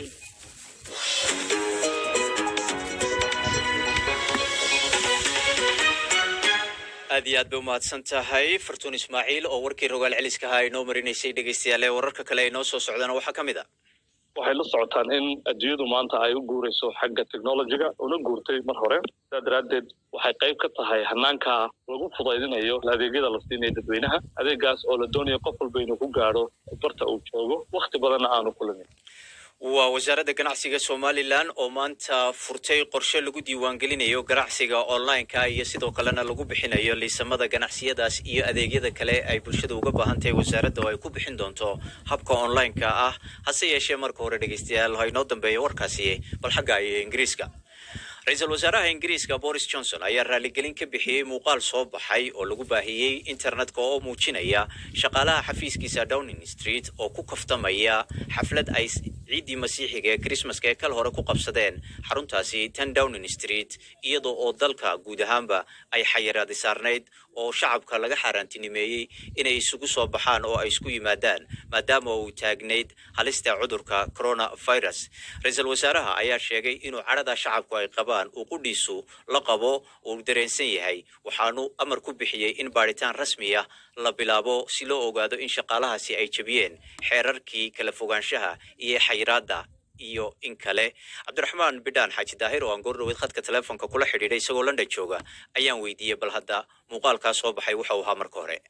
aad iyo aad bay umahadsan tahay fartuun ismaaciil oo warkii rogaal celiska ahaa inoo marinaysay dhegeystayaal ee wararka kale ay noo soo socdana waxaa ka mid a waxay la socotaan in adduunyadu maanta ay u guurayso xagga technologiga una guurtay mar hore sidaa daraaddeed waxay qayb ka tahay hanaanka lagu fudaydinayo adeegyada la siinayo dadweynaha adeegaas oo la doonayo qof walba inuu ku gaadho barta uu joogo wakhti badanna aanu kulamin waa wasaaradda ganacsiga somalilan oo maanta furtay qorshe lagu diiwaangelinayo ganacsiga online-ka iyo sidoo kalena lagu bixinayo liisamada ganacsiyadaas iyo adeegyada kale ay bulshada uga baahan tahay wasaaradda oo ay ku bixin doonto habka online-ka ah hase yeeshee marka hore dhegeystayaal ha inoo dambeeya warkaasi bal xagga iyo ingiriiska ra-iisul wasaaraha ingiriiska boris johnson ayaa raaligelin ka bixiyey muuqaal soo baxay oo lagu baahiyey internetka oo muujinaya shaqaalaha xafiiskiisa downing street oo ku kaftamaya xaflad ay ciiddii masiixiga ee krismaska ee kal hore ku qabsadeen xaruntaasi ten downing street iyadoo oo dalka guud ahaanba ay xayiraadi saarnayd oo shacabka laga xaaraantinimeeyey inay isugu soo baxaan oo ay isku yimaadaan maadaama uu taagnayd halista cudurka coronavirus ra-iisul wasaaraha ayaa sheegay inuu cadhada shacabku ay qabaan uu qudhiisu la qabo uu dareensan yahay waxaanu amar ku bixiyey in baadhitaan rasmi ah la bilaabo si loo ogaado in shaqaalahaasi ay jebiyeen xeerarkii kala fogaanshaha iyo xayiraadda iyo in kale cabdiraxmaan bidhaan xaaji daahir oo aan goordhoweed khadka teleefonka kula xidhiidhay isagoo london jooga ayaan weydiiyey bal hadda muuqaalkaa soo baxay waxa uu ahaa marka hore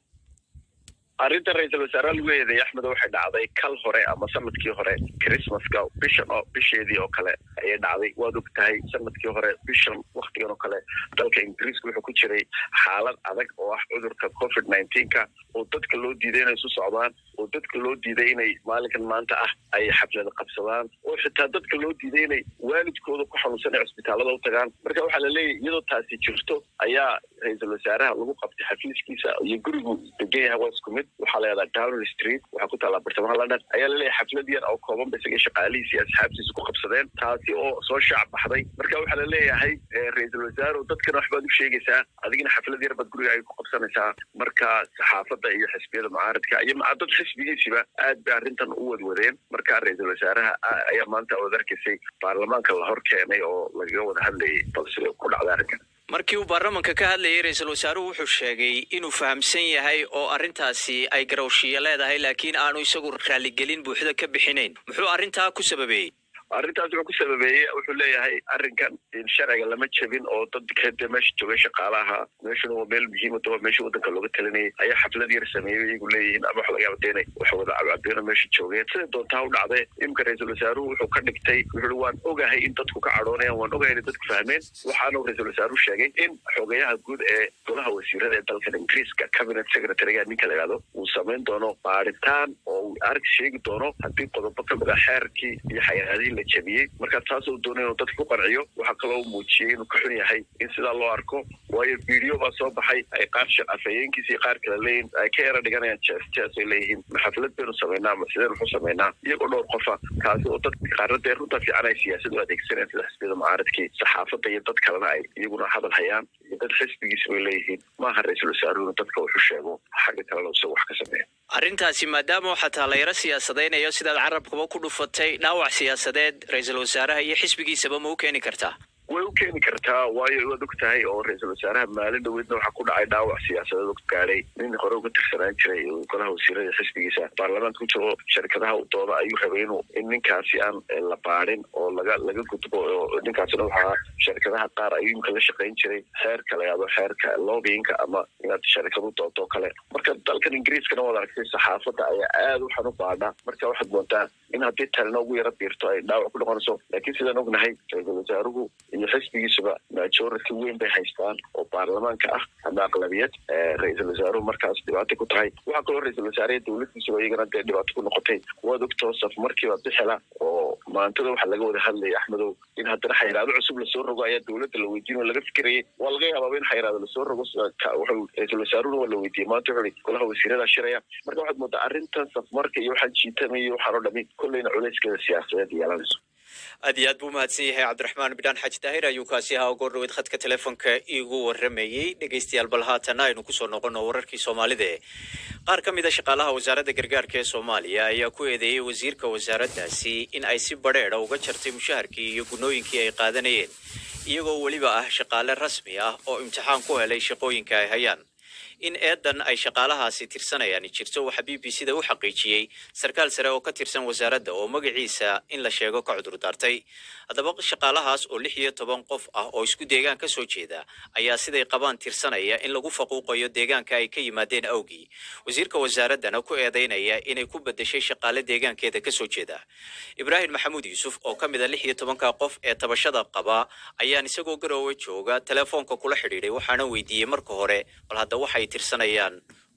arrinta ra-iisul wasaare lagu eedeeyay axmed waxay dhacday kal hore ama sanadkii hore christmaska bishan oo bisheedii oo kale ayay dhacday waad og tahay sanadkii hore bishan waktigan oo kale dalka ingiriiska wuxuu ku jiray xaalad adag oo ah cudurka covid nineteenka oo dadka loo diiday inay isu socdaan oo dadka loo diiday inay maalinkan maanta ah ay xaflada qabsadaan oo xitaa dadka loo diiday inay waalidkooda ku xanuunsan ay cusbitaalada u tagaan marka waxaa la leeyahy iyadoo taasi jirto ayaa ra-iisul wasaaraha lagu qabtay xafiiskiisa iyo gurigu degan yahay waa isku mid waxaa la yahdaa downing street waxaa ku taallaa bartamaha london ayaa laleeyahay xaflad yar oo kooban ba isaga shaqaalihiisi iyo asxaabtiisa ku qabsadeen taasi oo soo shaac baxday marka waxaa la leeyahay ra-iisul wasaare dadkana waxbaad u sheegaysaa adigina xaflad yar baad guriga ay ku qabsanaysaa marka saxaafadda iyo xisbiyada mucaaradka iyo dad xisbigiisiba aad bay arrintan u wadwadeen marka ra-iisul wasaaraha ayaa maanta ood arkaysay baarlamaanka la hor keenay oo lagaga wada hadlayay balse ku dhacday arrinkan markii uu baarlamanka ka hadlayay ra-iisul wasaaruhu wuxuu sheegay inuu fahamsan yahay oo arrintaasi ay garowshiya leedahay laakiin aanu isagu raaligelin buuxda ka bixinayn muxuu arrintaa ku sababeeyey arrintaas wuxuu ku sababeeyey wuxuu leeyahay arrinkan sharciga lama jebin oo dadka dee meesha joogay shaqaalaha meeshuna waa meel muhiima waa meesha waddanka looga talinayay ayaa xaflad yar sameeyey iyagu leeyihiin ama waxa laga yaaba dee inay wax wada cabcabeeno meesha joogeen sida doontaa u dhacdee imika ra-iisul wasaaruhu wuxuu ka dhigtay wuxuu waan ogahay in dadku ka cadhoonayaan waan ogahay inay dadku fahmeen waxaanu ra-iisul wasaaruhu sheegay in xogayaha guud ee golaha wasiirada ee dalkan ingiriiska cabinet secretariga ninka la yidhahdo uu samayn doono baaritaan oo uu arag sheegi doono haddii qodobo ka mid a xeerkii iyo xayiraadihii la jebiyey marka taas uu doonay inuu dadka ku qanciyo waxaa kaloo muujiyey inuu ka xun yahay in sidaa loo arko waayo video baa soo baxay ay qaar shaqafayeenkiisa iyo qaar kale leeyihin ay ka yara dhiganayaan jees jees ay leeyihiin ma xaflad baynu samaynaa ma sideen wuxu samaynaa iyagoo dhowr qofa kaasi oo dadka qaarna dee runta fiican ay siyaasad u adeegsanayaan sida xisbiyada mucaaradkii saxaafadda iyo dad kalena ay iyaguna hadal hayaan iyo dad xisbigiisa bay leeyihiin maaha ra-iisul wasaaruhuna dadka wuxu sheego xagga kalena isaga wax ka sameeya arrintaasi maadaama xataa la yaro siyaasadaynayo sidaad carabkaba ku dhufatay dhaawac siyaasadeed ra-iisul wasaaraha iyo xisbigiisaba ma u keeni kartaa way u keeni kartaa waayo waad og tahay oo ra-iisul wasaaraha maalin dhaweydna waxaa ku dhacay dhaawac siyaasadeed og gaadhay nin hore uga tirsanaan jiray golaha wasiirada xisbigiisa baarlamaanka ku jiro sharikadaha u dooda ayuu rabay inuu in ninkaasi aan la baadhin oo laga laga gudbo oo ninkaasina waxaa sharikadaha qaar ayuu imka la shaqayn jiray xeerka la yahdo xeerka lobbyinka ama inaad sharikadu doodo oo kale marka dalkan ingiriiskana waad aragtay saxaafadda ayaa aad waxaan u baadha marka waxaad moodaa in haddii talina ugu yara biirto ay dhaawac ku noqonayso laakiin sidaan ognahay ra-iisul wasaaruhu iyo xisbigiisuba majority weyn bay haystaan oo baarlamaanka ah ama aqlabiyad ra-iisul wasaaruhu markaas dhibaato ku tahay waxaa kaloo ra-iisul wasaaraha dowladdiisuba iyagana dee dhibaato ku noqotay waad ogtoo saf markiiba bixila oo maantada waxaa laga wada hadlayay axmedow in haddana xayiraado cusub lasoo rogo ayaa dowladda la weydiin oo laga fikirayay waa laga yabaaba in xayiraado lasoo rogo wuxuu ra-iisul wasaaruhuna waa la weydiiyey maanta wuxuu ihi golaha wasiirada shiraya marka waxaad moodaa arrintan safmarka iyo waxaan jiitamay iyo waxaan oo dhami kolleyna culayskeeda siyaasadeed yeelanayso aad iyo aad buu mahadsan yahay cabdiraxmaan bidhaan xaaji daahir ayuu kaasi ahaa goor dhaweyd khadka teleefonka iigu waramayey dhegaystayaal bal haatana aynu kusoo noqono wararkii soomaalida qaar ka mid a shaqaalaha wasaaradda gargaarka ee soomaaliya ayaa ku eedeeyey wasiirka wasaaraddaasi in ay si badheedha uga jartay mushaharkii iyo gunooyinkii ay qaadanayeen iyagoo weliba ah shaqaale rasmi ah oo imtixaan ku helay shaqooyinka ay hayaan in eedan ay shaqaalahaasi tirsanayaan jirto waxaa b b c da u xaqiijiyey sarkaal sare oo ka tirsan wasaaradda oo magaciisa in la sheego ka cudur daartay haddaba shaqaalahaas oo lix iyo toban qof ah oo isku deegaan ka soo jeeda ayaa siday qabaan tirsanaya in lagu faquuqayo deegaanka ay ka yimaadeen awgii wasiirka wasaaraddana ku eedaynaya inay ku bedeshay shaqaale deegaankeeda ka soo jeeda ibraahim maxamuud yuusuf oo ka mid a lix iyo tobanka qof ee tabashada qaba ayaan isagoo garoowe jooga telefoonka kula xidhiidhay waxaana weydiiyey marka hore bal hadda waxay tirsanayaan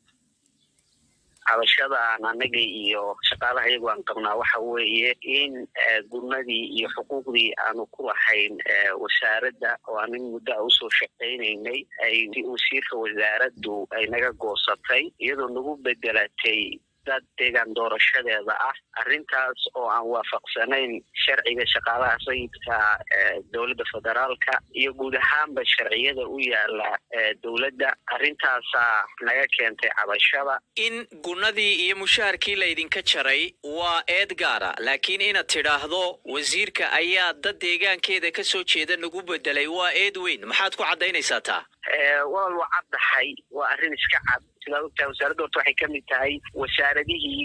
cabashadaan anaga iyo shaqaalaha iyagu aan qabnaa waxa weeye in gurnadii iyo xuquuqdii aanu ku lahayn wasaaradda oo anin muddo a usoo shaqaynaynay ay wasiirka wasaaraddu ay naga goosatay iyadoo nagu bedelatay dad deegaan doorashadeeda ah arrintaas oo aan waafaqsanayn sharciga shaqaalaha sayidka dowladda federaalka iyo guud ahaanba sharciyada u yaala dowladda arrintaasaa naga keentay cabashada in gunadii iyo mushaharkii laydinka jaray waa eed gaara laakiin inaad tidhaahdo wasiirka ayaa dad deegaankeeda ka soo jeeda nagu bedelay waa eed weyn maxaad ku caddaynaysaa taa walaal waa caddahay waa arrin iska cad sidaad ogtahay wasaaradda horta waxay ka mid tahay wasaaradihii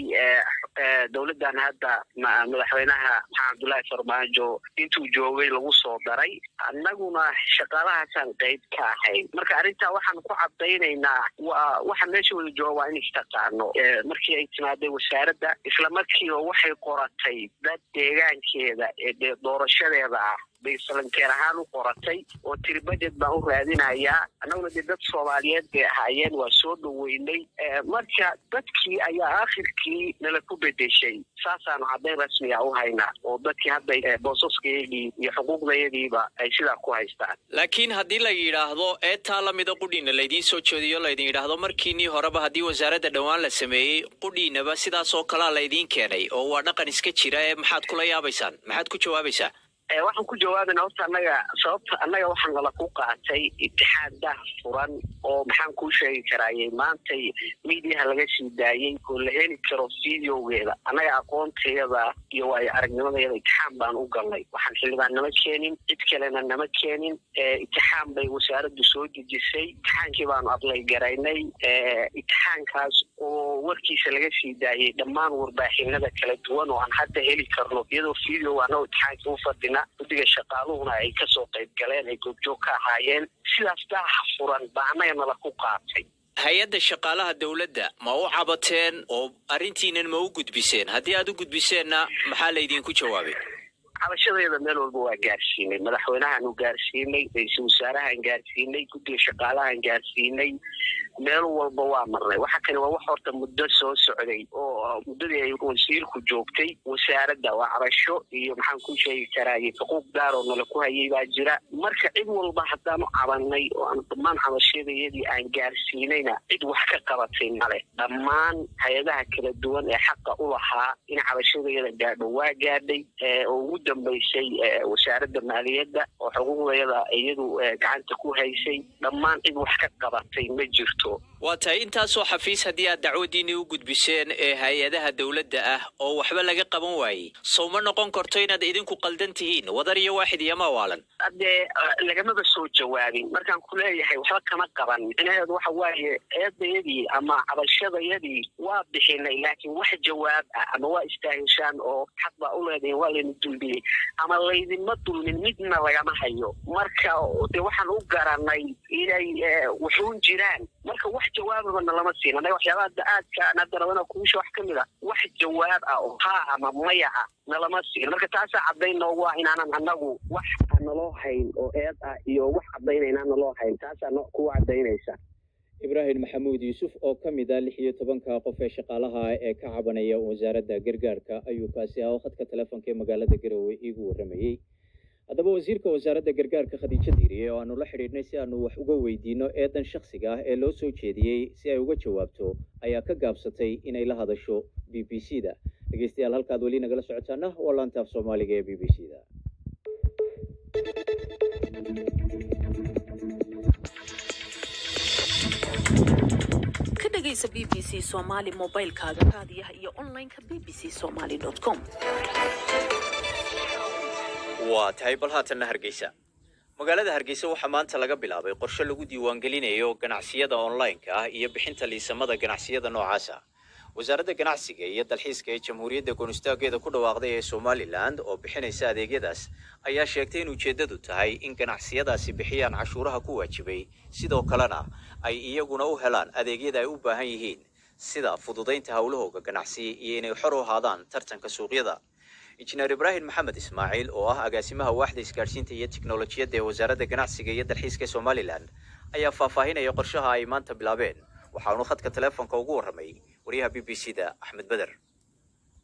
dowladdan hadda madaxweynaha maxamed cabdullaahi farmaajo intuu joogay lagu soo daray annaguna shaqaalahaasaan qayb ka ahayn marka arrintaa waxaan ku caddaynaynaa waa waxa meesha wada jooga waa in istaqaano markii ay timaaday wasaaradda isla markiiba waxay qoratay dad deegaankeeda ee dee doorashadeeda ah bay salankeer ahaan u qoratay oo tiri budget baan u raadinayaa annaguna dee dad soomaaliyeed bay ahaayeen waa soo dhoweynay marka dadkii ayaa aakhirkii nala ku bedeshay saasaanu caddayn rasmiga u haynaa oo dadkii hadda boosaskayagii iyo xuquuqdayadiiba ay sidaa ku haystaan laakiin haddii la yidhaahdo eetaa lamida qudhiina laydiin soo jeediyo laydin yidhaahdo markiinii horeba haddii wasaaradda dhowaan la sameeyey qudhiinaba sidaas oo kalea laydiin keenay oo waa dhaqan iska jira ee maxaad kula yaabaysaan maxaad ku jawaabaysaa waxaan ku jawaabayna horta annaga sababta annaga waxaa nala ku qaatay itixaad dah furan oo maxaan kuu sheegi karaayey maantay miidiyaha laga sii daayey oo la heli karo videogeeda annaga aqoonteeda iyo waayo aragnimadeeda itixaan baan u galnay waxaan xildhibaan nama keenin cid kalena nama keenin itixaan bay wasaaraddu soo dejisay itixaankii baanu adlay garaynay itixaankaas oo warkiisa laga sii daayey dhammaan warbaaxinada kala duwan oo aan hadda heli karno iyadoo video annago itixaankii u fadhina guddiga shaqaaluhuna ay kasoo qayb galeen ay goobjoog ka ahaayeen sidaas daaha furan baa annaga nala ku qaatay hay-adda shaqaalaha dowladda ma u cabateen oo arrintiinan ma u gudbiseen haddii aad u gudbiseenna maxaa laydinku jawaabay cabashadeeda meel walba waa gaarsiinay madaxweynahaan u gaarsiinay ra-iisul wasaarahaan gaarsiinay guddiga shaqaalahaan gaarsiinay meel walba waa marnay waxa kani waa wax horta muddo soo socday oo muddadii ay wasiirku joogtay wasaaradda waa cabasho iyo maxaan ku sheegi karaaye xuquuq gaar oo nala ku hayay baa jira marka cid walba haddaanu cabanay oo aan dhammaan cabashadayadii aan gaarsiinayna cid wax ka qabatay male dhammaan hay-adaha kala duwan ee xaqa u lahaa in cabashadayada gaadho waa gaadhay oo ugu dambaysay wasaaradda maaliyadda oo xuquuqdayada iyadu gacanta ku haysay dhammaan cid wax ka qabatay ma jirto waa tahay intaasoo xafiis haddii aad dacwadiinii u gudbiseen ee hay-adaha dowladda ah oo waxba laga qaban waayey sow ma noqon karto inaad idinku qaldan tihiin wadar iyo waaxid iyo mawaalan haddee lagamaba soo jawaabin markaan ku leeyahay waxba kama qaban micnaheedu waxa waaye eedayadii ama cabashadayadii waa bixinay laakiin wax jawaab ah ama waa istaahishaan oo xaq baa u leedahin waa layna dulmiyey ama laydinma dulmin midna lagama hayo marka de waxaan u garanay inay wuxuun jiraan marka wax jawaababana lama siin annaga waxyaabaha hadda aadka aan hadda rabana kuusha wax ka mid a wax jawaab ah oo haa ama maya ah nalama siin marka taasaa caddayn noogu ah inaanan annagu wax naloo hayn oo eed ah iyo wax caddaynay inaan naloo hayn taasaa no kuwa caddaynaysa ibraahim maxamuud yuusuf oo ka mid ah lix iyo tobanka qof ee shaqaalaha ee ka cabanaya wasaaradda gargaarka ayuu kaasi ah oo khadka telefoonka ee magaalada garowe iigu warramayey haddaba wasiirka wasaaradda gargaarka khadiijo diiriye oo aanu la xidhiidhnay si aanu wax uga weydiino eedan shakhsiga ah ee loo soo jeediyey si ay uga jawaabto ayaa ka gaabsatay inay la hadasho b b c da dhegeystayaal halkaad weli nagala socotaana waa laanta af soomaaliga ee b b c da ka dhegaysa b b c somaali mobilkaaga raadiyaha iyo onlineka b b c somaali com waa tahay bal haatanna hargeysa magaalada hargeysa waxaa maanta laga bilaabay qorshe lagu diiwaangelinayo ganacsiyada online-ka ah iyo bixinta liisamada ganacsiyada noocaasa wasaaradda ganacsiga iyo dalxiiska ee jamhuuriyadda goonistaageeda ku dhawaaqday ee somalilan oo bixinaysa adeegyadaas ayaa sheegtay in ujeeddadu tahay in ganacsiyadaasi bixiyaan cashuuraha ku waajibay sidoo kalena ay iyaguna u helaan adeegyada ay u baahan yihiin sida fududaynta howlahooga ganacsi iyo inay xor u ahaadaan tartanka suuqyada injineer ibraahim maxamed ismaaciil oo ah agaasimaha waaxda isgaadhsiinta iyo tiknolojiyadda ee wasaaradda ganacsiga iyo dalxiiska ee somalilan ayaa faahfaahinaya qorshaha ay maanta bilaabeen waxaanu khadka telefoonka ugu warramay wariyaha b b c da axmed beder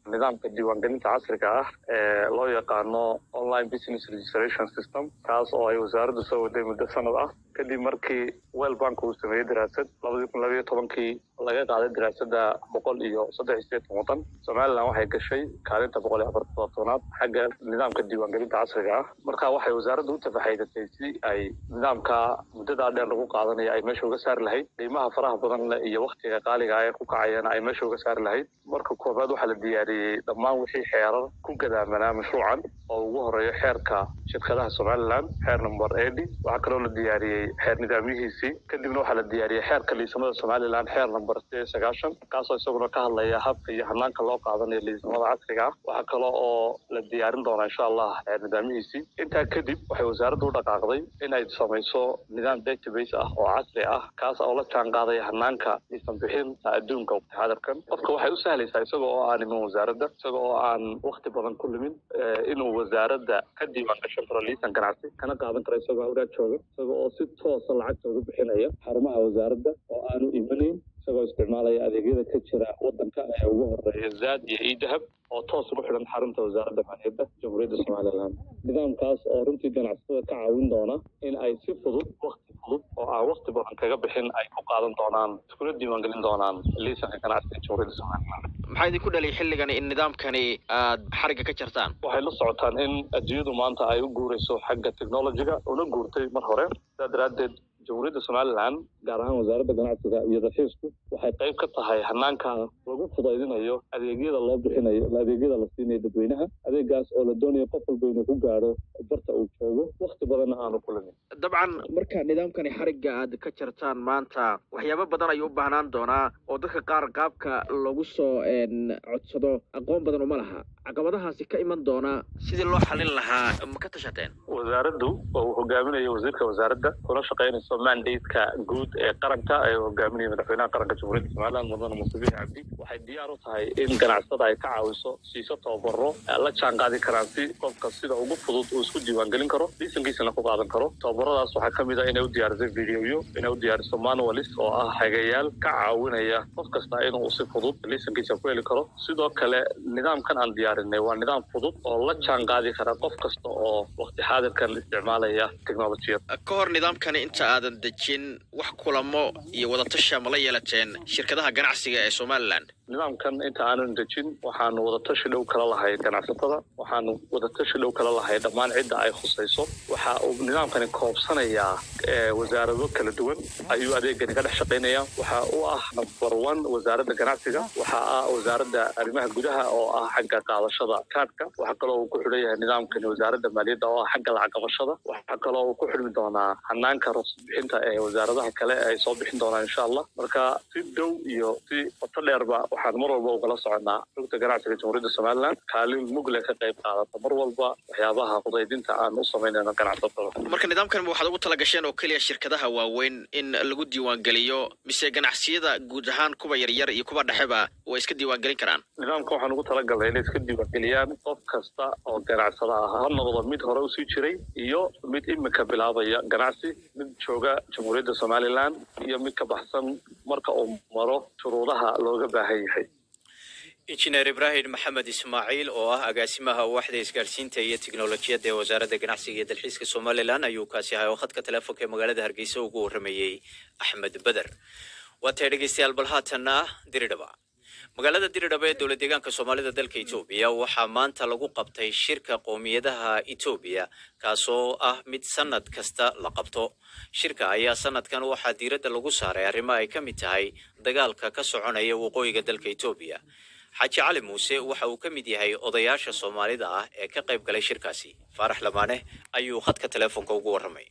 nidaamka diiwaangelinta casriga ah ee loo yaqaano online business registration system kaas oo ay wasaaraddu soo waday muddo sanad ah kadib markii well bank uu sameeyey daraasad labadii kun labayo tobankii laga qaaday daraasada boqol iyo saddex iyo sideetan waddan somalilan waxay gashay kaalinta boqol iyo afar todobtoonaad xagga nidaamka diiwaangelinta casriga ah marka waxay wasaaraddu u tafaxaydatay si ay nidaamka muddadaa dheer lagu qaadanaya ay meesha uga saari lahayd qiimaha faraha badan leh iyo waktiga qaaliga ah ee ku kacayana ay meesha uga saari lahayd marka koobaad waxaa la diyaariyey dhammaan wixii xeerar ku gadaamanaa mashruucan oo ugu horeeyo xeerka shirkadaha somalilan xeer number edi waxaa kaloo la diyaariyey xeer nidaamyihiisii kadibna waxaa la diyaariyey xeerka liisamada somalilan xeer number sideed iyo sagaashan kaasoo isaguna ka hadlaya habka iyo hanaanka loo qaadanayo liisamada casriga ah waxaa kale oo la diyaarin doonaa insha allah xeer nidaamyihiisii intaa kadib waxay wasaaraddu u dhaqaaqday in ay samayso nidaam database ah oo casri ah kaas oo la jaan qaadaya hanaanka liisan bixinta adduunka xadarkan qofka waxay u sahlaysaa isaga oo aan iman wasaaradda isaga oo aan wakti badan ku limin inuu wasaaradda ka diiwaan gashan karo liisan ganacsi kana qaadan karo isagoo awraad jooga isaga oo si toosa lacagta ugu bixinaya xarumaha wasaaradda oo aanu imanayn isagoo isticmaalaya adeegyada ka jira wadanka ee ugu horeeya zaad iyo idahab oo toos ugu xidhan xarunta wasaaradda maaliyadda jamhuuriyadda somalilan nidaamkaas oo runtii ganacsatada ka caawin doona in ay si fudud wakti fudud oo aan wakti badan kaga bixin ay ku qaadan doonaan iskuna diiwaangelin doonaan liisanka ganacsiga jamhuuriyadda somalilan maxaa idinku dhalay xilligani in nidaamkani aad xarigga ka jartaan waxay la socotaan in adduunyadu maanta ay u guurayso xagga technologiga una guurtay mar hore sidaa daraaddeed jamhuuriyadda somalilan gaar ahaan wasaaradda ganacsiga iyo dalxiisku waxay qayb ka tahay hanaanka lagu fudaydinayo adeegyada loo bixinayo adeegyada la siinayo dadweynaha adeegaas oo la doonayo qof walba inuu ku gaadho barta uu joogo wakti badanna aanu kulamin dabcan marka nidaamkani xarigga aad ka jartaan maanta waxyaabo badan ayuu u baahnaan doonaa oo dadka qaar qaabka lagu soo codsado aqoon badan uma laha caqabadahaasi ka iman doona sidii loo xalin lahaa ma ka tashateen wasaaraddu oo uu hogaaminayo wasiirka wasaaradda kuna shaqaynayso mandateka guud ee qaranka ee hogaaminaya madaxweynaha qaranka jamhuuriyadda somaliland mudane muuse biixi cabdi waxay diyaar u tahay in ganacsada ay ka caawiso siiso tababaro la jaan qaadi karaan si qofka sida ugu fudud uu isku diiwaangelin karo liisankiisana ku qaadan karo tababaradaas waxaa ka mid ah inay u diyaariso videoyo inay u diyaariso manualis oo ah hagayaal ka caawinaya qof kasta inuu si fudud liisankiisa ku heli karo sidoo kale nidaamkan aan diyaarinay waa nidaam fudud oo la jaan qaadi kara qof kasta oo waqti xaadirkan isticmaalaya teknolojiyad ka hor nidaamkani inta aadan dejin wax kulamo iyo wadatasha ma la yeelateen shirkadaha ganacsiga ee somalilan nidaamkan inta aanan dejin waxaanu wadatashi dhow kala lahay ganacsatada waxaanu wadatashi dhow kala lahay dhammaan cidda ay khusayso waxa uu nidaamkani koobsanayaa wasaarado kala duwan ayuu adeegani ka dhex shaqaynaya waxa u ah number one wasaaradda ganacsiga waxa ah wasaaradda arrimaha gudaha oo ah xagga qaadashada kaadhka waxaa kaloo uu ku xidhan yahay nidaamkani wasaaradda maaliyadda oo ah xagga lacag qabashada waxaa kaloo uu ku xidhmi doonaa hanaanka ruqsad bixinta ee wasaaradaha kale ay soo bixin doonaan insha allah marka si dhow iyo si qoto dheerba waxaan mar walba ugala soconaa rugta ganacsiga jamhuuriyadda somaliland kaalin mugle ka qayb qaadata mar walba waxyaabaha fudaydinta aan u samaynayno ganacsatada marka nidaamkan waxaad ugu tala gasheen oo keliya shirkadaha waaweyn in lagu diiwaangeliyo mise ganacsiyada guud ahaan kuwa yaryar iyo kuwa dhexeba way iska diiwaangelin karaan nidaamka waxaan ugu talagalnay inay iska diiwaangeliyaan qof kasta oo ganacsada ah ha noqdo mid hore usii jiray iyo mid imika bilaabaya ganacsi mid jooga jamhuuriyadda somaliland iyo mid ka baxsan marka uu maro shuruudaha looga baahan yahay injineer ibraahim maxamed ismaaciil oo ah agaasimaha waaxda isgaarsiinta iyo tiknolojiyadda ee wasaaradda ganacsiga iyo dalxiiska somalilan ayuu kaasi ahay oo khadka teleefonka ee magaalada hargeysa ugu waramayey axmed beder waa tahay dhegeystayaal bal haatanna diridhaba magaalada diridhaba ee dowlad deegaanka soomaalida dalka etoobiya waxaa maanta lagu qabtay shirka qowmiyadaha etoobiya kaasoo ah mid sanad kasta la qabto shirka ayaa sanadkan waxaa diiradda lagu saaray arrimo ay ka mid tahay dagaalka ka soconaya waqooyiga dalka etoobiya xaaji cali muuse waxa uu ka mid yahay odayaasha soomaalida ah ee ka qayb galay shirkaasi faarax lamaane ayuu khadka teleefonka ugu warramay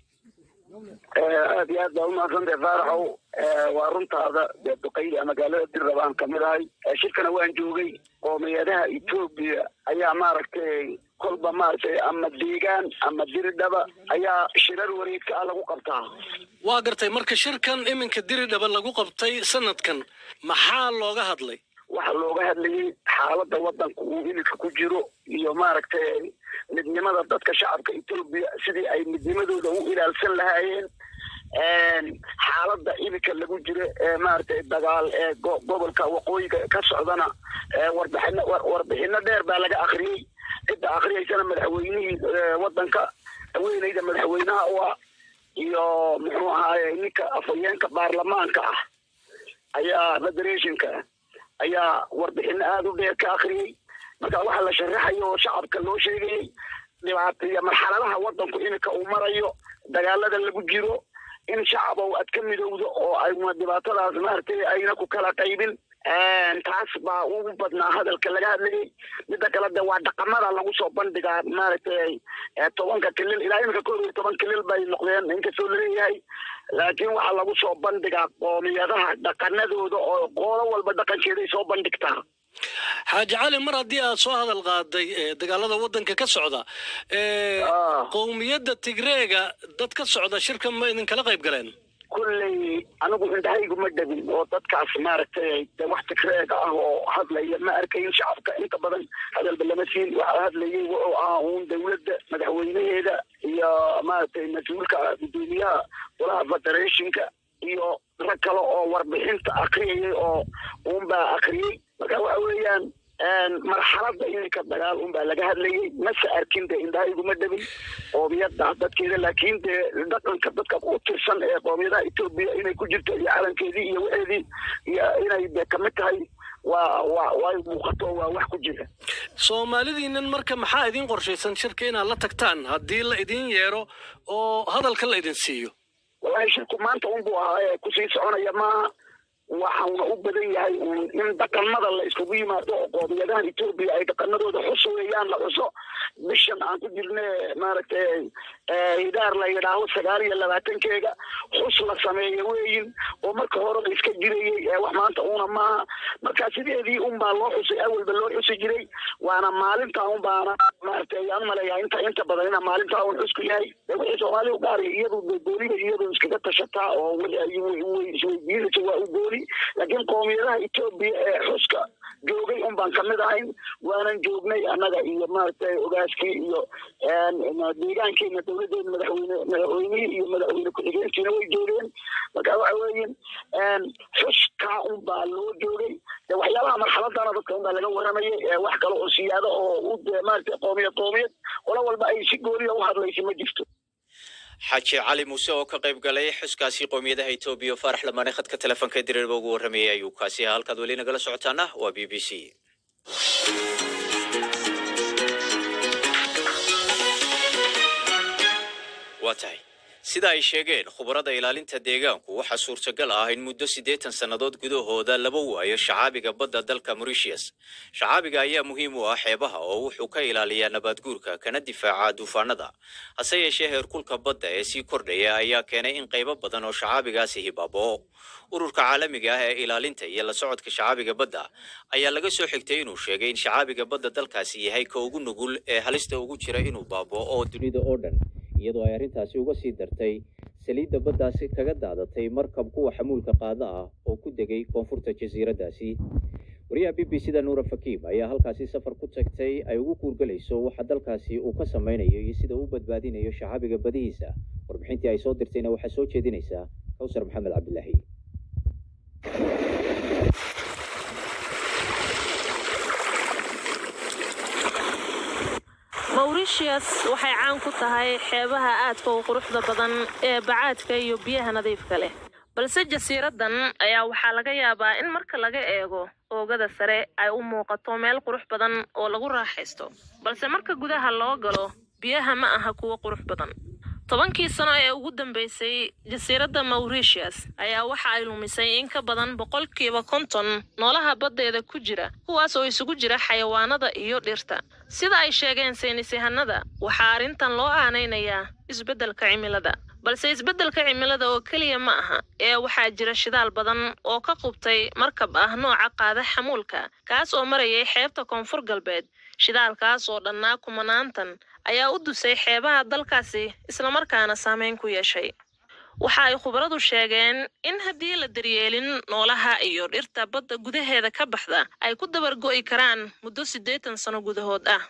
aad iyo aad baa umahadsantahay faaraxow waa runtaada dee duqayda magaalada dirrab aan kamid ahay shirkana waan joogay qoomiyadaha etoobiya ayaa maaragtay kolba maaragtay ama deegaan ama diridhaba ayaa shirar wareegka ah lagu qabtaa waa gartay marka shirkan iminka diridhaba lagu qabtay sanadkan maxaa looga hadlay waxaa looga hadlayay xaaladda waddanka uu hilidka ku jiro iyo maaragtay midnimada dadka shacabka etoobiya sidii ay midnimadooda u ilaalsan lahaayeen xaaladda iminka lagu jiro ee maaragtay dagaal ee go- gobolka waqooyiga ka socdana ee warbixino war- warbixino dheer baa laga akhriyey cidda akhriyaysana madaxweynihii ee, waddanka haweeneyda madaxweynaha u ah iyo muxuu ahaaye ninka afhayeenka baarlamaanka ah ayaa federationka ayaa warbixino aada u dheer ka akhriyey marka waxaa la sharaxayo oo shacabka loo sheegayey dhibaata iyo marxaladaha waddanku iminka uu marayo dagaalada lagu jiro in shacabow aad ka midowdo oo ayna dhibaatadaas maaragtay ayna ku kala qaybin taas baa ugu badnaa hadalka laga hadlayay midda kale de waa dhaqamada lagu soo bandhigaa maaragtay eh, tobanka kilil ilaa iminka koob iyo toban kilil bay noqdeen inkastoo laleeyahay laakiin waxaa lagu soo bandhigaa qoomiyadaha dhaqanadooda oo qoolo walba dhaqankeeday soo bandhigtaa xaaji cali mar haddii aad soo hadal qaaday ee, dagaalada waddanka ka socda ee, qowmiyadda tigreega dad ka socda shirka ma idinkala qayb galeen kulley anigu indhahaygu ma dhabin oo dadkaas maaragtay de wax tigreega ah oo hadlaya ma arkayin shacabka inta badan hadalba lama siin waxaa hadlayay wuxuu ahaa uun dowladda madaxweynaheeda iyo maaragtay mas-uulka gudoomiyaha golaha federationka iyo rag kale oo warbixinta akriyayay oo uunbaa akriyey marka waxa weeyaan marxaladda iminka dagaal unbaa laga hadlayay mase arkin de indhahaygu ma dhabin qoomiyadda dadkeeda laakiin de dhaqanka dadka ku tirsan ee qoomiyadaha etoobiya inay ku jirto iyo calankeedii iyo waxeedii iyo inay de kamid tahay waa waa way muuqato waa wax ku jira soomaalidiinan marka maxaa idiin qorshaysan shirka inaad la tagtaan haddii la idin yeero oo hadalka la idin siiyo wallahi shirku maanta unbuu ahaa ee kusii soconaya maaha waxauna u badan yahay uun in dhaqanada la iskugu yimaado oo qoomiyadahan etoobiya ay dhaqanadooda xus weeyaan la xuso bishan aan ku jirne maaragtay hidaar la yidhaaho sagaal iyo labaatankeega xus la sameeyo weeyin oo marka hore la iska jirayey ee wax maanta una maaha marka sideedii unbaa loo xusay awalba loo xusi jiray waana maalinta un baana maaragtay aan maleeyaa inta inta badan ina maalintaa un xusku yahay de wixii soomaali u gaari iyadu de gooniba iyadu iskaga tashataa oo wixii ay way- way isweydiinaysa waa u gooni laakiin qoomiyadaha etoobiya ee xuska joogay un baan kamid ahayn waanan joognay annaga iyo maaragtay ogaaskii iyo deegaankeena dowladeena madaxweyne madaxweynihii iyo madaxweyne ku-xigeenkiina way joogeen marka waxa weeyin xuskaa un baa loo joogay de waxyaabaha marxaladana dadka un baa laga waramayay ee wax kale oo siyaado oo u de maaragtay qoomiyad qoomiyad qolo walba ay si gooniya u hadlaysa ma jirto xaaji cali muuse oo ka qayb galay xuskaasi qowmiyadaha etoobiya faarax lamaane khadka telefoonka diriirba ugu warramayay ayuu kaasi ahaa halkaad weli nagala socotaana waa b b c waa tahay sida ay sheegeen khubarada ilaalinta deegaanku waxaa suurtagal ah in muddo siddeetan sannadood gudahooda laba waayo shacaabiga badda dalka mauritius shacaabiga ayaa muhiim u ah xeebaha oo wuxuu ka ilaaliyaa nabaadguurka kana difaaca duufaanada hase yeeshee heerkulka badda ee sii kordhaya ayaa keenay in qaybo badan oo shacaabigaasi hibaaboo ururka caalamiga ah ee ilaalinta iyo la socodka shacaabiga badda ayaa laga soo xigtay inuu sheegay in shacaabiga badda dalkaasi yahay ka ugu nugul ee halista ugu jira inuu baaboo oo dunida oo dhan iyadoo ay arrintaasi uga sii dartay saliidda baddaasi kaga daadatay markab kuwa xamuulka qaada ah oo ku degay koonfurta jasiiraddaasi wariyaha b b c da nuura fakiim ayaa halkaasi safar ku tagtay ay ugu kuurgelayso waxa dalkaasi uu ka samaynayo iyo sida uu u badbaadinayo shacaabiga badihiisa warbixintii ay soo dirtayna waxaa soo jeedinaysaa kawsar maxamed cabdilaahi mauritius waxay caan ku tahay xeebaha aadka u quruxda badan ee bacaadka iyo biyaha nadiifka leh balse jasiiradan ayaa waxaa laga yaabaa in marka laga eego oogada sare ay u muuqato meel qurux badan oo lagu raaxaysto balse marka gudaha loo galo biyaha ma aha kuwo qurux badan tobankii sano ee ugu dambeysay jasiiradda mauritius ayaa waxa ay lumisay in ka badan boqolkiiba konton noolaha baddeeda ku jira kuwaas oo isugu jira xayawaanada iyo dhirta sida ay sheegeen saynisyahanada waxaa arrintan loo aanaynayaa isbeddelka cimilada balse isbeddelka cimilada oo keliya ma aha ee waxaa jira shidaal badan oo ka qubtay markab ah nooca qaada xamuulka kaas oo marayay xeebta koonfur galbeed shidaalkaas oo dhannaa kumanaantan ayaa u dusay xeebaha dalkaasi islamarkaana saameyn ku yeeshay waxa ay khubaradu sheegeen in haddii la daryeelin noolaha iyo dhirta badda gudaheeda ka baxda ay ku dabargo'i karaan muddo siddeetan sano gudahood ah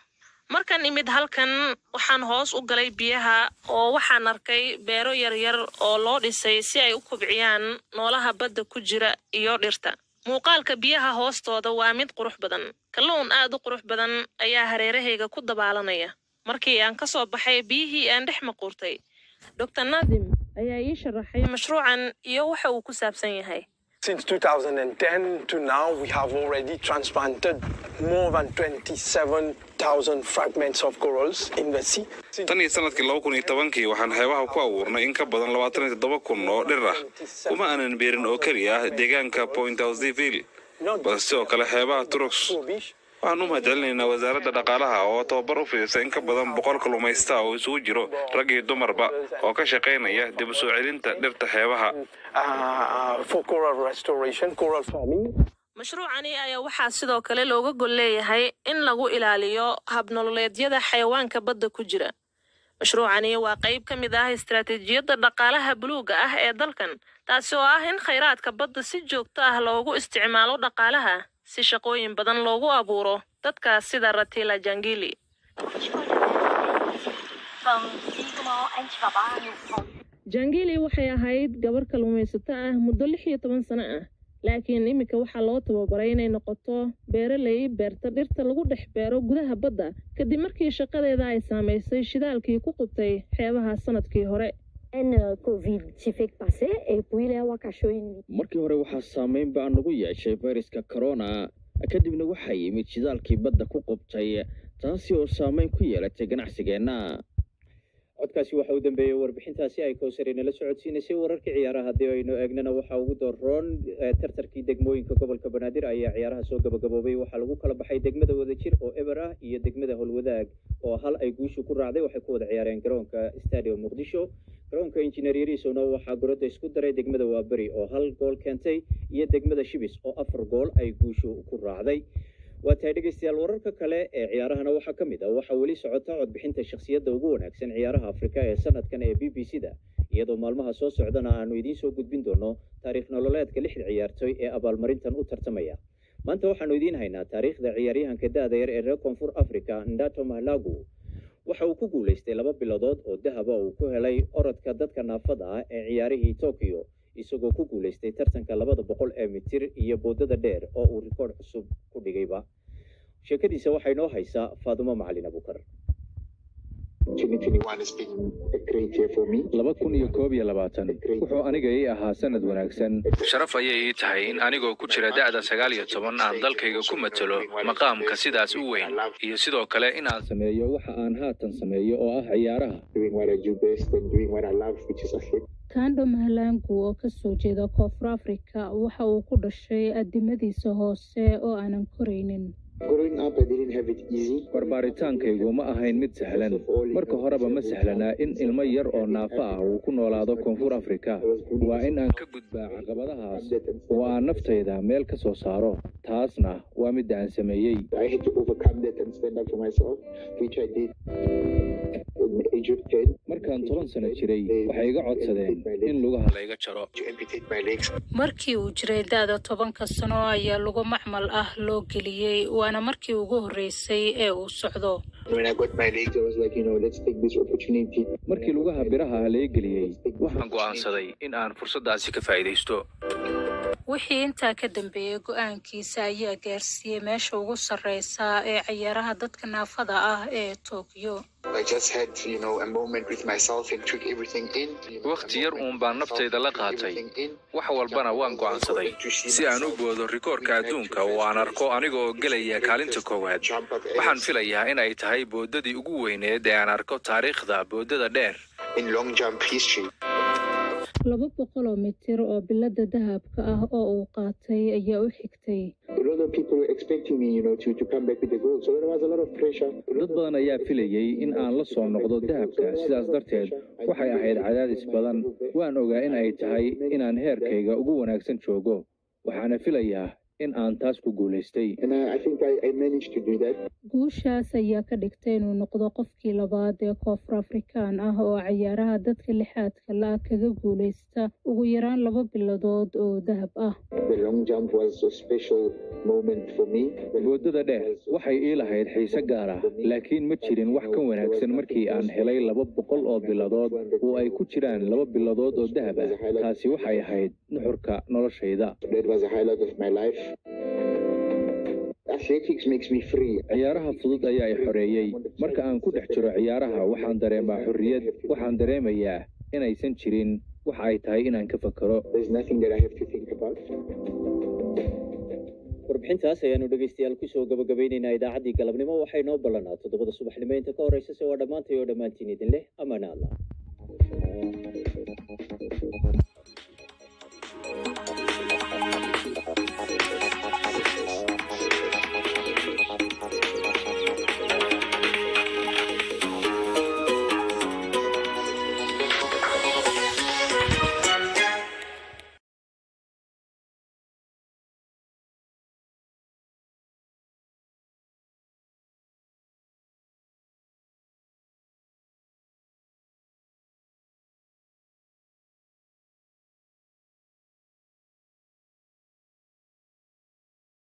markan imid halkan waxaan hoos u galay biyaha oo waxaan arkay beero yaryar oo loo dhisay si ay u kubciyaan noolaha badda ku jira iyo dhirta muuqaalka biyaha hoostooda waa mid qurux badan kalluun aad u qurux badan ayaa hareerahayga ku dabaalanaya markii aan ka soo baxay biyihii aan dhex maquurtay dr naadim ayaa ii sharaxay mashruucan iyo waxa uu ku saabsan yahay Since 2010 to now, we have already transplanted more than 27,000 fragments of corals in the sea. tan iyo sanadkii laba kun iyo tobankii waxaan xeebaha ku abuurnay in ka badan labaatan iyo toddoba kun oo dhir ah uma aanan beerin oo keliya ah deegaanka point houseville balse sidoo kale xeebaha turux waxaan u mahadcelinaynaa wasaaradda dhaqaalaha oo tababar u fidisa in ka badan boqol kalluumaysta oo isugu jiro rag iyo dumarba oo ka shaqaynaya dib u soo celinta dhirta xeebaha Uh, for coral restoration, coral farming. mashruucani ayaa waxaa sidoo kale looga gol leeyahay in lagu ilaaliyo habnololeedyada xayawaanka badda ku jira mashruucani waa qayb ka mid ah istaraatiijiyadda dhaqaalaha buluugga ah ee dalkan taasi oo ah in khayraadka badda si joogto ah loogu isticmaalo dhaqaalaha si shaqooyin badan loogu abuuro dadkaas sida ratila jangili jangili waxay ahayd gabar kalluumaysato ah muddo lix iyo toban sano ah laakiin iminka waxaa loo tababaray inay noqoto beeraley beerta dhirta lagu dhex beero gudaha badda kadib markii shaqadeeda ay saamaysay shidaalkii ku qubtay xeebaha sanadkii hore markii hore waxaa saameyn baa nagu yeeshay fayraska corona kadibna waxaa yimid shidaalkii badda ku qubtay taasi oo saameyn ku yeelatay ganacsigeenna codkaasi waxa uu dambeeyey warbixintaasi ay kowsari nala socodsiinaysay wararkii ciyaaraha haddii aynu eegnana waxaa ugu doroon tartarkii degmooyinka gobolka banaadir ayaa ciyaaraha soo gabagaboobay waxaa lagu kala baxay degmada wadajir oo eber ah iyo degmada howlwadaag oo hal ay guushu ku raacday waxay ku wada ciyaareen garoonka stadium muqdisho garoonka injineer yariisowna waxaa gorodda isku daray degmada waaberi oo hal gool keentay iyo degmada shibis oo afar gool ay guushu ku raacday waa tahay dhegeystayaal wararka kale ee ciyaarahana waxaa ka mid ah waxaa weli socota codbixinta shakhsiyadda ugu wanaagsan ciyaaraha afrika ee sanadkan ee b b c da iyadoo maalmaha soo socdana aanu idiin soo gudbin doono taariikh nololeedka lixda ciyaartoy ee abaalmarintan u tartamaya maanta waxaanu idiin haynaa taariikhda ciyaaryahanka da-da yar ee reer koonfur africa ndato mahlagu waxa uu ku guulaystay laba bilodood oo dahaba uu ku helay orodka dadka naafada ah ee ciyaarihii tokyo isagoo ku guulaystay tartanka labada boqol ee mitir iyo boodada dheer oo uu rikoodh cusub ku dhigayba sheekadiisa waxay noo haysaa faadumo macalin abukar laba kun iyo koob iyo labaatan wuxuu aniga ii ahaa sanad wanaagsan sharaf ayay ii tahay in anigoo ku jira da'da sagaal iyo toban aan dalkayga ku matalo maqaamka sidaas u weyn iyo sidoo kale inaan sameeyo waxa aan haatan sameeyo oo ah ciyaaraha kando mahalangu oo kasoo jeeda koonfur afrika waxa uu ku dhashay adimadiisa hoose oo aanan koraynin barbaaritaankaygu ma ahayn mid sahlan marka horeba ma sahlanaa in ilmo yar oo naafo ah uu ku noolaado koonfur afrika waa in aan ka gudbaa caqabadahaas oo aan naftayda meel ka soo saaro taasna waa midda aan sameeyey markaan toban sano jiray waxay iga codsadeen in lugaha layga jaro markii uu jiray da-da tobanka sano ayaa lugu macmal ah loo geliyey waana markii ugu horreysay ee uu socdo markii lugaha biraha ah laga geliyey waxaan go'aansaday in aan fursaddaasi ka faa'iidaysto wixii intaa ka dambeeyey go-aankiisa ayaa gaarsiiyey meesha ugu sarreysa ee ciyaaraha dadka naafada ah ee tokyo wakhti yar uun baan naftayda la qaatay wax walbana waan go'aansaday si aan u boodo rikoorka adduunka oo aan arko aniga oo gelaya kaalinta koowaad waxaan filayaa in ay tahay boodadii ugu weyneed ee aan arko taariikhda boodada dheer laba boqol oo mitir oo bilada dahabka ah oo uu qaatay ayaa u xigtay dad badan ayaa filayey in aan la soo noqdo dahabka sidaas darteed waxay ahayd cadaadis badan waan ogaa in ay tahay inaan heerkayga ugu wanaagsan joogo waxaana filayaa in aan taas ku guulaystay guushaas ayaa ka dhigtay inuu noqdo qofkii labaad ee koonfur afrikaan ah oo cayaaraha dadka lixaadka la kaga guulaysta ugu yaraan laba biladood oo dahab ah boodada dheer waxay ii lahayd xiise gaar ah laakiin ma jirin wax ka wanaagsan markii aan helay laba boqol oo biladood oo ay ku jiraan laba biladood oo dahab ah taasi waxay ahayd nuxurka noloshayda ciyaaraha fudud ayaa i xoreeyey marka aan ku dhex jiro ciyaaraha waxaan dareemaa xorriyad waxaan dareemayaa inaysan jirin waxa ay tahay inaan ka fakero warbixintaas ayaanu dhegaystayaal kusoo gabagabaynaynaa idaacaddii galabnimo waxay noo ballanaa toddobada subaxnimo inta ka horraysa se waa dhammaantay oo dhammaantiin idin leh amaana allah